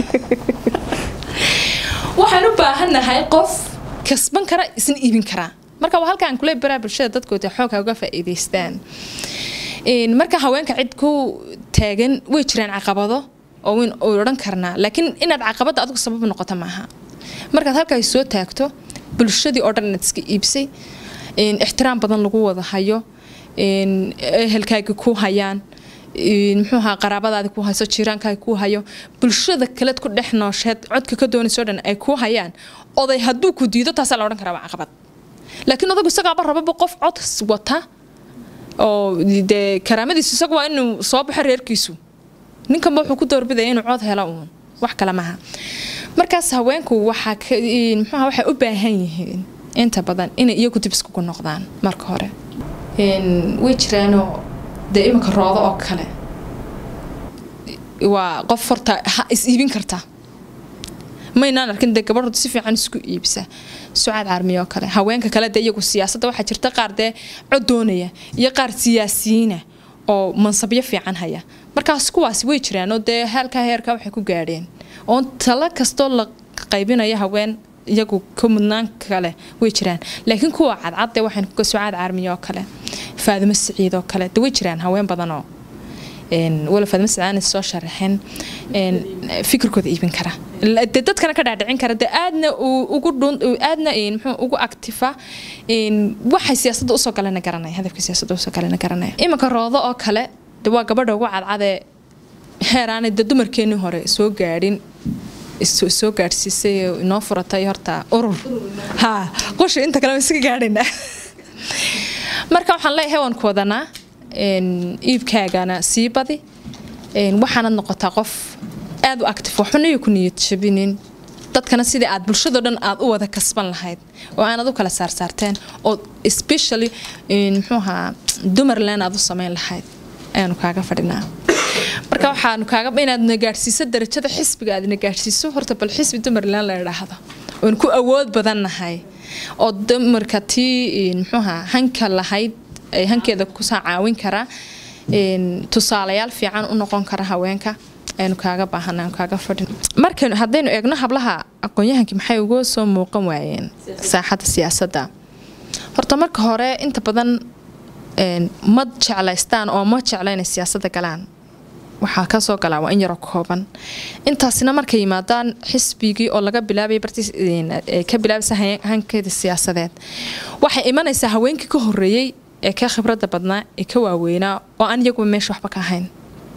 waxaan u baahannahay qof kasban kara isna iibin karaa marka waa halkaan kule baraa bulshada dadkooda xooga uga faa'iidaystaan marka haweenka cid ku taagan way jiraan caqabado oo weyn oo odhan karnaa laakiin inaad caqabada adigu sabab noqoto maaha markaad halkaas soo taagto bulshadii oo dhan inaad iska iibsay ixtiraam badan lagu wada hayo ehelkaaga ku hayaan muxuuha qaraabadaadi ku hayso jiiraankaaga ku hayo bulshada kaleed ku dhex noosheed codka ka doonayso dhan ay ku hayaan oday hadduu ku diido taasaa la odhan karaa waa caqabad laakiin odagu isagaaba rababa qof cod wata oo dee karaamadiisu isagu waa inuu soo baxo reerkiisu ninkanba wuxuu ku doorbidaya inuu cod helo uun wax kale maaha markaas haweenku waxaa muxuuha waxay u baahan yihiin inta badan inay iyagu dib iskugu noqdaan marka hore way jiraanoo dee iminka roodo oo kale waa qof horta is iibin karta maynaan arkin dee gabadhooda si fiican isku iibsa sucaad carmiyo kale haweenka kale dee iyagu siyaasadda waxaa jirta qaar dee cod doonaya iyo qaar siyaasiyiina oo mansabyo fiican haya markaas kuwaasi way jiraan oo dee halkaa heerka waxay ku gaadheen oon talo kastoo la qaybinayo haween iyagu ka mudnaan kale way jiraan laakiin kuwa cadcad dee waxaan kuga sucaad carmiyo oo kale faadimo siciid oo kale dee way jiraan haween badanoo wala faadimo siciid aanay soo sharaxin fikirkooda iibin kara dee dadkana ka dhaadhicin kara dee aadna ugu dhun aadna muxuu ugu actifa waxay siyaasadda usoo galena garanaya hadafka siyaasadda usoo galena garanaya iminka roodo oo kale dee waa gabadha ugu cadcadee heeraanay dee dumarkeenii hore soo gaadhin soo gaadhsiisay inoo furatay horta urur ha qusha inta kale iska gaadhayna marka waxaan leeyahay waan ku wadanaa iibkaagana sii badi waxaanad noqotaa qof aada u active waxbana iyo ku niyad jabinin dadkana sidii aad bulshado dhan aad u wada kasban lahayd oo aanad u kala saarsaarteen oo especially muxuuhaa dumarland aad u sameyn lahayd ayaanu kaaga fadhinaa marka waxaanu kaaga inaadna gaadhsiiso darajada xisbiga aadna gaadhsiiso horta bal xisbi dumarland la idhaahdo oon ku awood badannahay oo dumarka tii muxuuha hanka lahayd ay hankeeda kusaa caawin kara tusaalayaal fiican u noqon kara haweenka aynu kaaga baahana aanu kaaga fadhin markaynu haddaynu eegno hablaha aqoon-yahankii maxay uga soo muuqan waayeen saaxadda siyaasadda horta marka hore inta badan ma jeclaystaan oo ma jecla inay siyaasadda galaan waxaa kasoo galaa waa in yaroo kooban intaasina markay yimaadaan xisbigii oo laga bilaabay barti ka bilaabaysa hankeeda siyaasadeed waxay imanaysaa haweenkii ka horeeyey ee ka khibradda badnaa ee ka waaweynaa oo aan iyaguba meesha waxba ka ahayn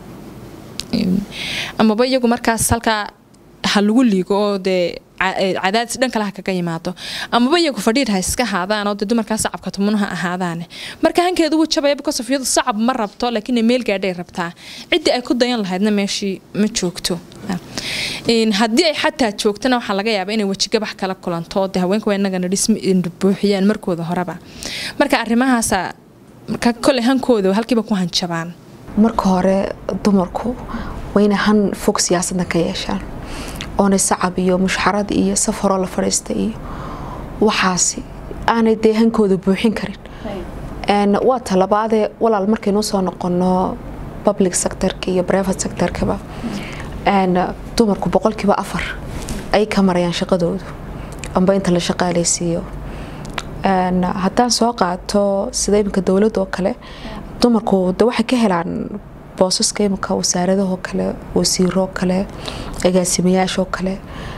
amaba iyagu markaas halkaa ha lagu liigo oo dee cadaadis dhan kale ha kaga yimaado amaba iyagu fadhiir ha iska haadaan oo dee dumarkaa sacabka tumunaha ahaadaane marka hankeedu wuu jabaya because of iyadu sacab ma rabto laakiin meel gaadhay rabtaa ciddii ay ku dayan lahaydna meeshii ma joogto haddii ay xataa joogtana waxaa laga yaabaa inay wejigabax kala kulanto oo dee haweenka waa inagana dhismi buuxiyaan markooda horeba marka arrimahaasa marka kole hankooda halkiiba ku hanjabaan marka hore dumarku waa inay han fog siyaasaddan ka yeeshaan oonay sacab iyo mushxarad iyo safaroo la fadhiista iyo waxaasi aanay dee hankooda buuxin karin waa talabaadee walaal markaynuu soo noqono public sectorka iyo private sectorkaba dumarku boqolkiiba afar ay ka marayaan shaqadoodu amba inta la shaqaaleysiiyo haddaan soo qaato sida iminka dowladda oo kale dumarku de waxay ka helaan boosaska iminka wasaaradahoo kale wasiiroo kale agaasimayaashoo kale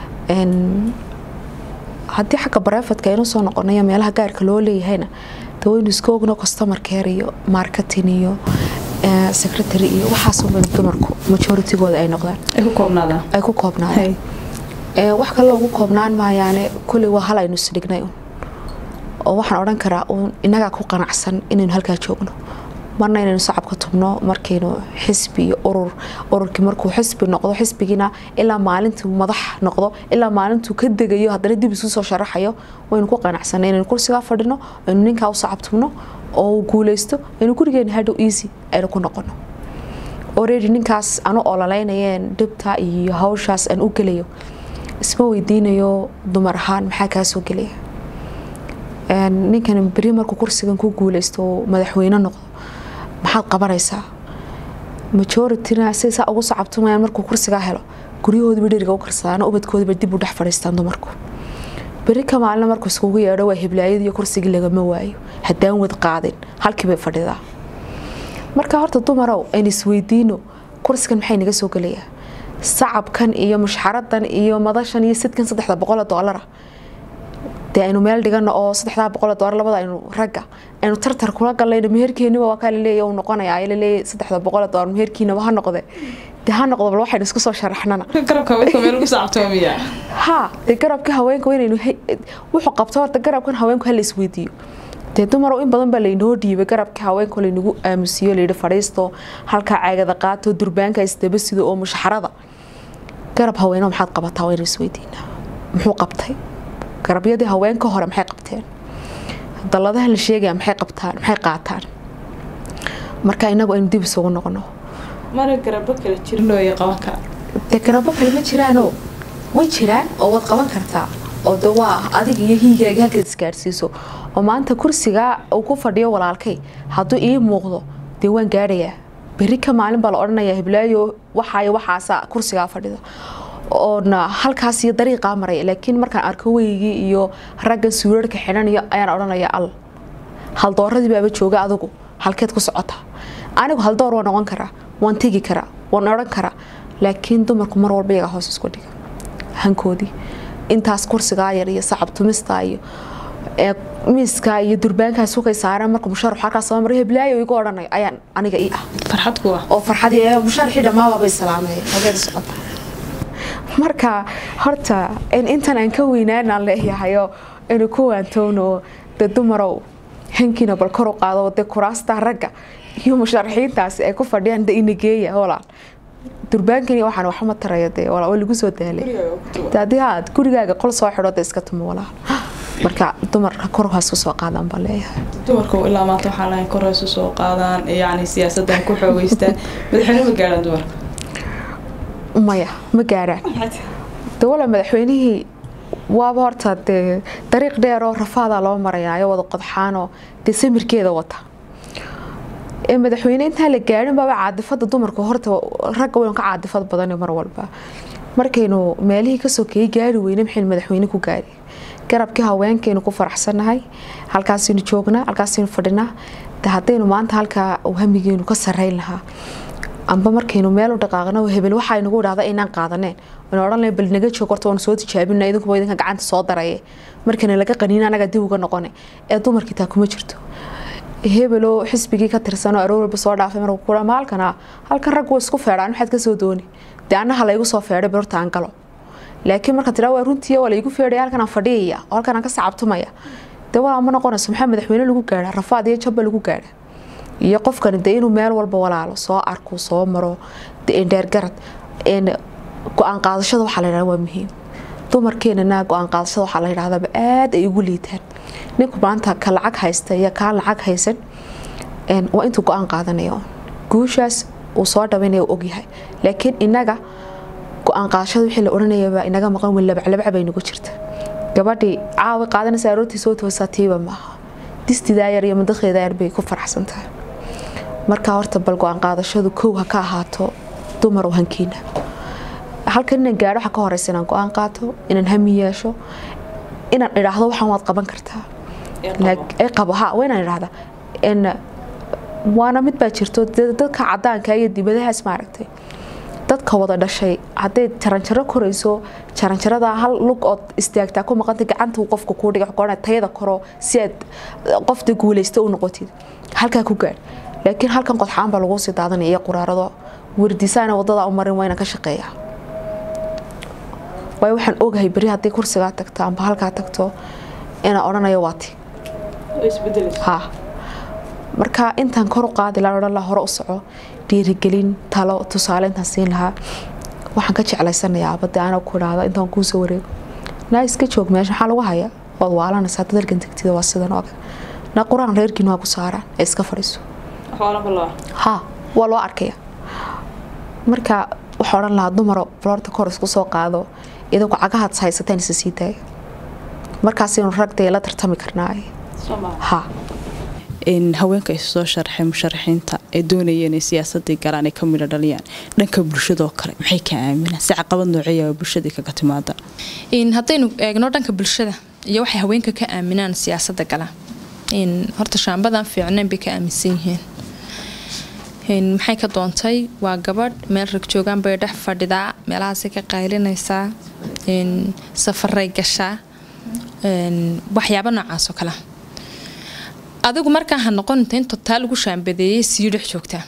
haddii xagga barefadka aynu soo noqonayo meelaha gaarka loo leeyahayna de waynu iska ogno customer care iyo marketing iyo eh, secretary iyo waxaasoo dhan dumarku majoritygooda ay noqdaan ay ku koobnaadaan ay ku koobnaadeen Ee, wax kale ugu koobnaan maayaane kulli waa hal aynu isdhignay un oo waxaan odhan karaa uun innagaa ku qanacsan inaynu halkaa joogno marna inaynu sacabka tubno markaynu xisbi iyo urur ururkii markuu xisbi noqdo xisbigiina ilaa maalintuu madax noqdo ilaa maalintuu ka degayo haddana dib isu soo sharaxayo waynu ku qanacsanay inaynu kursigaa fadhino aynu ninkaa u sacab tubno oo uu guuleysto aynu gurigeena hadhow easy aynu ku noqono already ninkaas anu ololeynayeen dhibta iyo hawshaas aan u gelayo isma weydiinayo dumar ahaan maxaa kaa soo gelaya Een, ninkan beri markuu kursigan ku guuleysto oo madaxweyne noqdo maxaad qabanaysaa majorityna say saa ugu sacabtumayaan markuu kursigaa helo guryahoodiba dheriga u karsadaan ubadkoodiba dib u dhex fadhiistaan dumarku beri ka maalina markuu iskugu yeedho waa heblaayadii iyo kursigii lagama waayo haddaan wad qaadin halkii bay fadhidaa marka horta dumarow aynu isweydiino kursigan maxay naga soo gelayaa sacabkan iyo mushxaradan iyo madashan iyo sidkan saddexda boqol oo doolara dee aynu meel dhigano oo saddexdaa boqol oo doolar labada aynu ragga aynu tartar kula galayno meherkeeniba waa kaa laleeya uu noqonayaa ay laleeya saddexda boqol oo doolar meherkiinaba ha noqde dee ha noqdo bal waxaynu isku soo sharaxnana garabka haweenka meel ugu sacabtoomiya ha dee garabka haweenka waa inaynu he- wuxuu qabto horta garabkan haweenku hala isweydiiyo dee dumarow in badan baa laynoo dhiibay garabka haweenka laynagu aamusiyo layidhi fadhiisto halkaa caagada qaato durbaanka isdaba sido oo mushxarada garab haweeno maxaad qabataa waa inaynu isweydiinaa muxuu qabtay garabyadii haweenka hore maxay qabteen dalladaha la sheegaya maxay qabtaan maxay qaataan marka inagu aynu dib isugu noqono mara garabo kala jirnooya qaban kara dee garabo kale ma jiraanoo way jiraan oo waad qaban kartaa oo de waa adiga iyo hiigaaga halkaad isgaadhsiiso oo maanta kursigaa uu ku fadhiyo walaalkay hadduu ii muuqdo dee waan gaadhayaa berri ka maalin baa la odhanayaa hiblaayo waxaayo waxaasa kursigaa fadhida oona halkaas iyo dariiqaa maraya laakiin markaan arko weygii iyo raggan suurarka xidhanayo ayaan odhanaya al haldooradii baaba jooga adigu halkeed ku socota anigu haldoor waan noqon karaa waan tegi karaa waan odhan karaa laakiin dumarku mar walba iyaga hoos isku dhiga hankoodii intaas kursigaa yar iyo sacab tumista iyo ee miiskaa iyo durbaankaa sukay saareen marka musharax halkaas soo maray heblaayo igu odhanayo ayaan aniga ii ah farxad kuwa oo farxadii ee musharaxii dhammaaba bay salaamay hageed socota marka horta in intan aan ka weynaanaan leeyahayo inuu ku waantowno dee dumarow hankiina bal kor u qaado dee kuraasta ragga iyo musharaxiintaasi ay ku fadhiyaan de inageeya walaal durbaankani waxaan waxma taraya dee walaal waa lagu soo daalay dee haddii aad gurigaaga qol soo xidho dee iska tumo walaal marka dumarka kor hoos ku soo qaadaan baan leeyahay dumarku ilaa maanta waxaa lahayn kor hoos u soo qaadaan yacni siyaasaddan ku xoogeystaan madaxweyne ma gaadhaan dumarka maya ma gaaraan de wala madaxweynihii waaba horta dee dariiq dheer oo rafaadaa loo marayaayo wada qodxaanoo dee samirkeeda wata ee madaxweyne intaan la gaadhin baaba caadifada dumarku horta ragga waynu ka caadifad badan mar walba markaynu meelihii ka sokeeyey gaari weyne maxaynu madaxweyne ku gaari garabkii haweenkaynu ku faraxsanahay halkaasaynu joognaa halkaasaynu fadhinaa de haddaynu maanta halkaa hamigeenu ka sarreyn lahaa amba markaynu meel u dhaqaaqno hebel waxaa inagu idhahda inaan qaadaneen wana odhan lahayn bal naga joog horta waanu soo tijaabina idinkuba idinka gacanta soo daraye markana laga qaniina anaga dib uga noqone ee dumarkii taa kuma jirto hebeloo xisbigii ka tirsanoo aroor walba soo dhaafay markuu kula maalkana halkan rag waa isku feedhaan maxaad ka soo dooni dee annaha laygu soo feedhay bal horta aan galo laakiin marka tiraa waa runtii waa laygu feedhaya halkan aan fadhiyaya oo halkan aan ka sacabtumaya dee walaa ma noqonayso maxaa madaxweyne lagu gaadha rafaad iyo jabba lagu gaadha iyo qofkani dee inuu meel walba walaalo soo arko soo maro dheergarad go-aan qaadashada waxaa la yidhahda waa muhiim dumarkeenana go-aan qaadashada waxaa la yidhahdaba aad ay ugu liitaan ninku maanta ka lacag haysta iyo kaa lacag haysan waa intuu go-aan qaadanayo guushaas uu soo dhabaynaya u ogyahay laakiin inaga go-aan qaadashada wixii la odhanayaba inaga maqan weyn labaclabac bay nagu jirta gabadhii caawi qaadanaysa aroortii soo toosaa tiiba maaha distidaa yar iyo madaqeeda yar bay ku faraxsan tahay marka horta bal go-aan qaadashadu kow ha ka ahaato dumar oo hankiina halkan inaan gaadho waxaa ka horeysa inaan go-aan qaato inaan hami yeesho inaan idhaahdo waxaan waad qaban kartaa ee qabo ha waa inaan idhaahda waana mid baa jirto dadka cadaanka iyo dibadahaas maaragtay dadka wada dhashay hadday jaranjaro korayso jaranjarada hal lug ood istaagtaa ku maqanta gacanta uu qofka kuu dhiga qoran tayada koro si aad qofta guulaysta u noqotid halkaa ku gaadh laakiin halkan qodxaan baa lagu sii daadanaya iyo quraarado wardisaana wadada u marin waa inaan ka shaqeeya waayo waxaan ogahay beri haddii kursigaa tagto amba halkaa tagto inaan odhanayo waati ha marka intaan kor u qaadi lahaa odhan lahaa hore u soco dhiirigelin talo tusaale intaan siin lahaa waxaan ka jeclaysanayaa abadde ana ku idhaahda intaan kuu soo wareego naa iska joog meesha maxaa lagu haya waad waalanaysaa dadalkan tagtida waa sidan oo kale na qur-aan reerkiin waa ku saaraan ee iska fadhiiso ha waa loo arkaya marka waxaa odhan lahaa dumaro floorta kor isku soo qaado idanku cagahaad haysateen isa sii daaya markaasaynu ragdee la tartami karnaa ha haweenka is soo sharxay musharaxiinta ee doonaya inay siyaasadii galaan ay ka midho dhaliyaan dhanka bulshadoo kale maxay ka aaminaan si caqabad nooceeya bulshadii kaga timaada haddaynu eegno dhanka bulshada iyo waxay haweenka ka aaminaan siyaasadda gala horta shaambadan fiicnayn bay ka aaminsan yihiin maxay ka doontay waa gabadh meel rag joogaan bay dhex fadhidaa meelahaasay ka qaylinaysaa safaray gashaa waxyaaba noocaas oo kale adigu markaa ha noqoninta in totaal lagu shaambadeeyay sii dhex joogtaa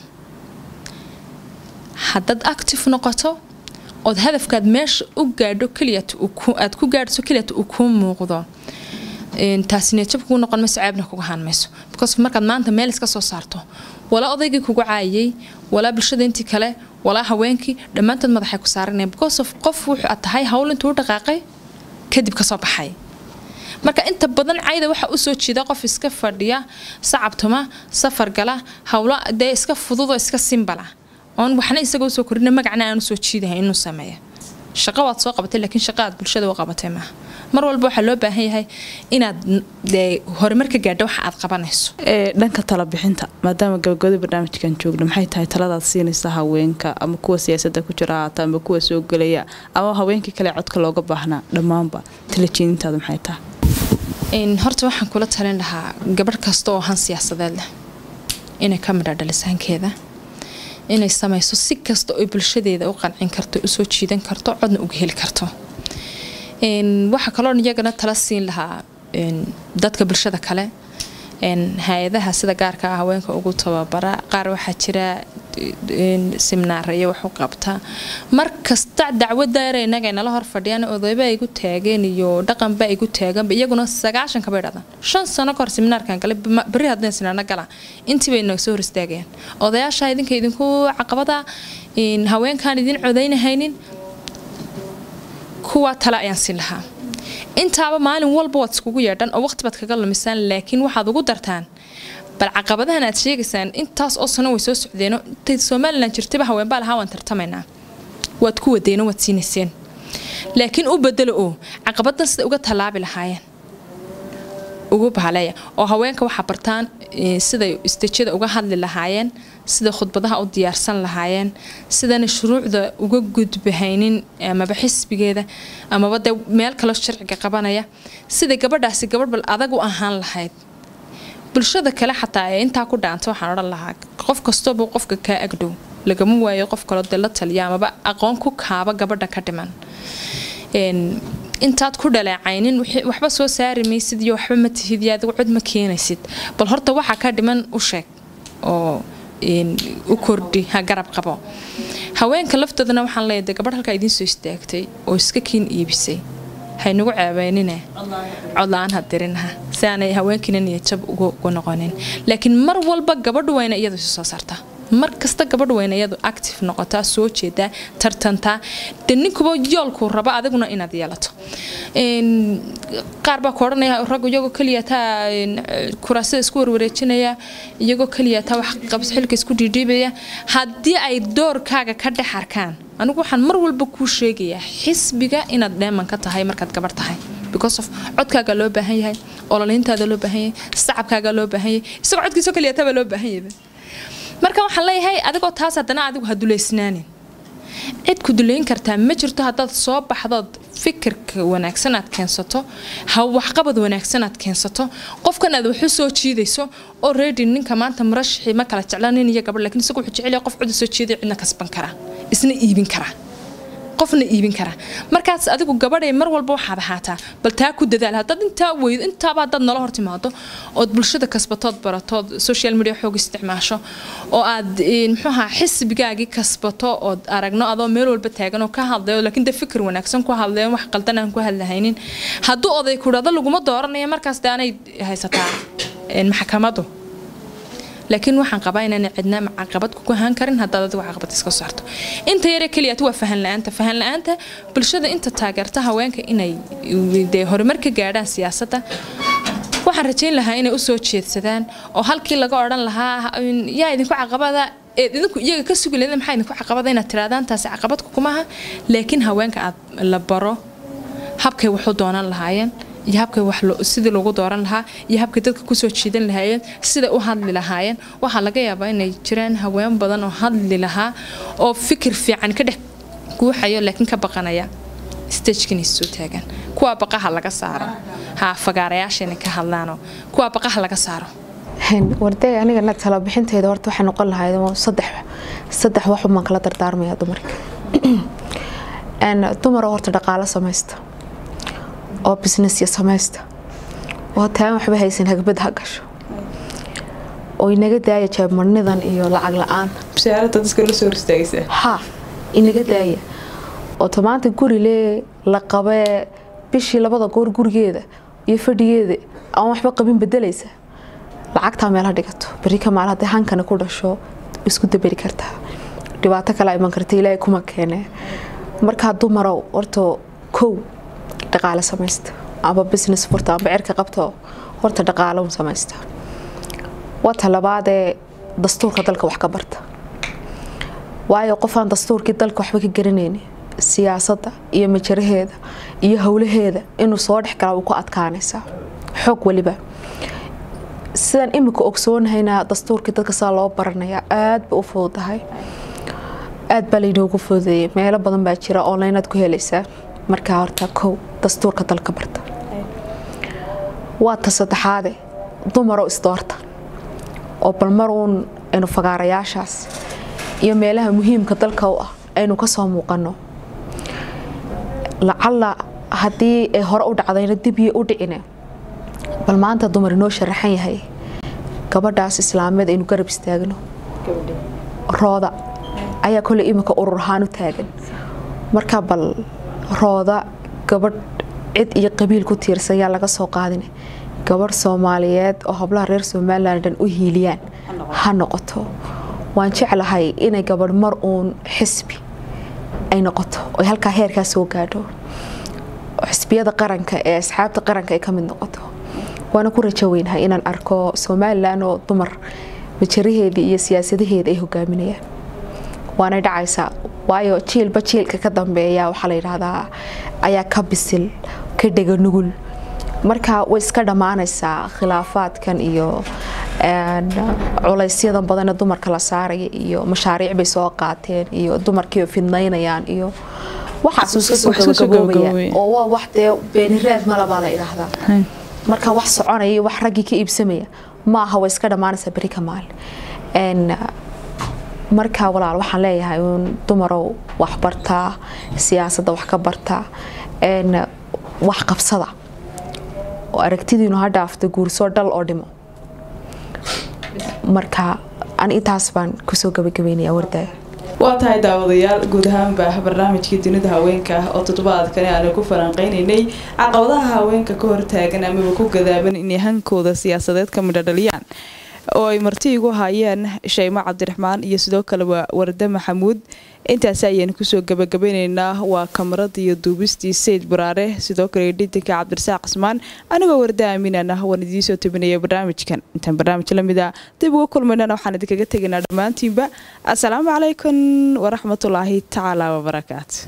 haddaad active noqoto ood hadafkaad meesha u gaadho keliyaad ku gaadhso keliyat uu kuu muuqdo taasi neejab kugu noqon mayso ceebna kuga haan mayso because markaad maanta meel iska soo saarto walaa odaygii kugu caayay walaa bulshada intii kale walaa haweenkii dhammaantood madaxay ku saaranayaan because of qof wuxuu aad tahay hawl intuu u dhaqaaqay kadib kasoo baxay marka inta badan cayda waxaa usoo jiida qof iska fadhiya sacabtuma safar gala howlo dee iska fududoo iska simbala oon waxna isaga usoo korina magacna aan usoo jiidahay inuu sameeya shaqo waad soo qabatay laakiin shaqa aad bulshada u qabatay maaha mar walba waxaa loo baahan yahay inaad dee horumar ka gaadho waxa aad qabanayso dhanka talabixinta maadaama gabagabada barnaamijkan joogna maxay tahay taladaad siinaysa haweenka ama kuwa siyaasada ku jira haata ama kuwa soo gelaya ama haweenkii kale codka looga baahnaa dhammaanba talajeedintaada maxay tahay horta waxaan kula talin lahaa gabadh kasta oo han siyaasadeed leh inay ka midha dhalisaankeeda inay samayso si kasta oo bulshadeeda u qancin karto usoo jiidan karto codna uga heli karto waxaa kaloo iyagana tala siin lahaa dadka bulshada kale hay-adaha sida gaarka ah haweenka ugu tababara qaar waxaa jira siminaaraya wax u qabta mar kasta dacwadaara inaga nala hor fadhiyaan odayba ay gu taageen iyo dhaqanba ay gu taaganba iyaguna sagaashanka bay dhadaan shan sano kahor siminaarkan galay beri haddeen sinaana gala intii bay naga soo hor istaagayaan odayaasha idinka idinku caqabada haweenkaan idin codaynahaynin kuwa tale ayaan siin lahaa intaaba maalin walba waad iskugu yeedhan oo waqti baad kaga lumisaan laakiin waxaad ugu dartaan bal caqabadahan aad sheegaysaan intaas oo sano way soo socdeeno intay somalilan jirtaba haweenbaa lahaa waan tartamaynaa waad ku wadeeno waad siinayseen laakiin u bedelo oo caqabadan sida uga tallaabi lahaayeen ugu bahaleeya oo haweenka waxaa bartaan siday istejada uga hadli lahaayeen sida khudbadaha u diyaarsan lahaayeen sidana shuruucda uga gudbahaynin amaba xisbigeeda amaba dee meel kaloo sharciga qabanaya sida gabadhaasi gabadh bal adag u ahaan lahayd bulshada kale xataa ee intaa ku dhaanta waxaan odhan lahaa qof kastooba qofka kaa agdhow lagama waayo qof kaloo dee la taliya amaba aqoon ku kaaba gabadha ka dhiman intaad ku dhaleecaynin waxba soo saari maysid iyo waxba ma tihid iyo adigu cod ma keenaysid bal horta waxaa ka dhiman u sheeg oo u kordhi ha garab qabo haweenka laftoodana waxaan leeyahay gabadh halkaa idiin soo istaagtay oo iska kiin iibisay haynagu ceebeynine codla-aan ha dirinaha si aanay haweenkiina niyajab ugu noqonin laakiin mar walba gabadhu wayna iyadu isu soo saartaa mar kasta gabadh weyna iyadu active noqotaa soo jeedaa tartantaa de ninkuba yoolkuu rabo adiguna inaad yeelato qaar baa ku odhanaya rag iyagoo keliya taa kuraasada isku warwareejinaya iyagoo keliya taa wax qabs xilka isku dhiidhiibaya haddii ay doorkaaga ka dhex arkaan anigu waxaan mar walba kuu sheegayaa xisbiga inaad dheeman ka tahay markaad gabarh tahay because of codkaaga loo baahan yahay ololayntaada loo baahan yahay sacabkaaga loo baahan yahay isagoo codkiisoo keliya taa baa loo baahan yahay marka waxaan leeyahay adigoo taas haddana adigu ha dulaysnaanin cid ku dulayn kartaa ma jirto haddaad soo baxdood fikirka wanaagsan aad keensato ha waxqabad wanaagsan aad keensato qofkan aad waxu soo jiidayso oo reedi ninka maanta murashaxii ma kala jecla nin iyo gabadh lakiin isagu wuxuu jecel yahay qof cod soo jiiday cidna kasban kara isna iibin kara qofna iibin kara markaas adigu gabadhay mar walba waxaad ahaataa bal taa ku dadaal haddaad intaa weydo intaaba haddaad nala hor timaado ood bulshada kasbatood baratood social media xoog isticmaasho oo aad muxuu ahaa xisbigaagii kasbato ood aragno adoo meel walba taagan oo ka hadlayo laakiin de fikir wanaagsan ku hadlayo wax qaldan aan ku hadlahaynin hadduu oday kudhado laguma dooranayo markaas de aanay haysataa maxkamadu laakiin waxaan qabaa inaan cidna caqabad ku ahaan karin haddaad adigu caqabad iska saarto inta yare keliyaat waa fahan la-aanta fahan la-aanta bulshada inta taageerta haweenka inay dee horumar ka gaadhaan siyaasadda waxaan rajayn lahaa inay usoo jeedsadaan oo halkii laga odhan lahaa yaa idinku caqabada eed idinku iyaga ka sugi leeda maxaa idinku caqabada inaad tiraadaan taasi caqabad kumaha laakiin haweenka aad la baro habkay waxu doonan lahaayeen iyo habkay wax sidii lagu dooran lahaa iyo habkay dadka kusoo jiidan lahaayeen siday u hadli lahaayeen waxaa laga yaabaa inay jiraan haween badan oo hadli lahaa oo fikir fiican ka dhex guuxayo laakiin ka baqanaya stagekina soo taagan kuwaa baqaha laga saaro ha fagaarayaashayna ka hadlaano kuwaa baqaha laga saaro warday anigana talabixinteeda horta waxay noqon lahayd saddex saddex waxumaan kala dardaarmaya dumarka dumaroo horta dhaqaalo samaysta oo businessya samaysta oo taan waxba haysan hagbad ha gasho oo inaga daaya jeebmarnidan iyo lacag la-aan ha inaga daaya oo tamaanta guri lee la qabee bishii labada goor gurigeeda iyo fadhigeeda aan waxba qabin bedelaysa lacagtaa meel ha dhigato beri ka maal hadday hankana ku dhasho isku daberi kartaa dhibaato kale iman karta ilaahay kuma keene markaa dumarow horta kow dhaqaale samaysta amba business furta amba cirka qabto horta dhaqaalo samaysta wata labaadee dastuurka dalka wax ka barta waayo qofaan dastuurkii dalka waxba ka garanayni siyaasadda iyo majaraheeda iyo howlaheeda inuu soo dhex galaa uu ku adkaanaysaa xoog weliba sidaan imika ogsoonahayna dastuurkii dadka sidaa loo baranayaa aad ba u fududahay aad baa laynoogu fududeeyay meelo badan baa jira onlineaad ku helaysaa markaa horta kow dastuurka dalka barta waa ta saddexaade dumaroo isdoorta oo bal mar uun aynu fagaarayaashaas iyo meelaha muhiimka dalka u ah aynu kasoo muuqano lacalla haddii ay hore u dhacdayna dibyo u dhicine bal maanta dumar inoo sharaxan yahay gabadhaas islaameed aynu garab istaagno rooda ayaa koley imika urur ahaan u taagan marka bal rooda gabadh cid iyo qabiil ku tiirsan yaa laga soo qaadin gabadh soomaaliyeed oo hablaha reer somalilan dhan u hiiliyaan ha noqoto waan jeclahay inay gabadh mar uun xisbi ay noqoto oy halkaa heerkaa soo gaadho xisbiyada qaranka ee asxaabta qaranka ay ka mid noqoto waana ku rajo weynahay inaan arko somalilan oo dumar majaraheedii iyo siyaasadaheeda ay hogaaminayaan waanay dhacaysaa waayo jiilba jiilka ka dambeeya waxaa la yidhaahdaa ayaa ka bisil ka dhega nugul marka way iska dhammaanaysaa khilaafaadkan iyo culaysyadan badanee dumarka la saaraya iyo mashaariic bay soo qaateen iyo dumarkii fidnaynayaan iyo waxaasuu iska soo gabagaboobaya oo waa wax dee beeniraad malabaa la idhaahdaa marka wax soconaya iyo wax raggii ka iibsamaya maaha way iska dhammaanaysaa beri ka maal markaa walaal waxaan leeyahay uun dumarow wax bartaa siyaasadda wax ka bartaa wax qabsada oo aragtidiinu ha dhaafto guursoo dhal oo dhimo marka an intaas baan kusoo gabagabeynaya wardaaya waa tahay daawadayaal guud ahaanba barnaamijkii dunida haweenka ah oo toddobaadkani aanu ku falanqeynaynay caqabadaha haweenka ka hortaagan amaba ku gadaaban inay hankooda siyaasadeed ka midho dhaliyaan oo ay marti igu hayeen shaymo cabdiraxmaan iyo sidoo kale waa warde maxamuud intaasi ayaan kusoo gabagabeyneynaa waa kamarada iyo duubistii sayid baraare sidoo kale dhidinka cabdirasaaq cismaan anigoo warde aaminana waan idiinsoo tabinaya barnaamijkan intaan barnaamij lamid a dib uga kulmaynana waxaan idinkaga tegaynaa dhammaantiinba asalaamu calaykum waraxmatullaahi tacaala wabarakaatu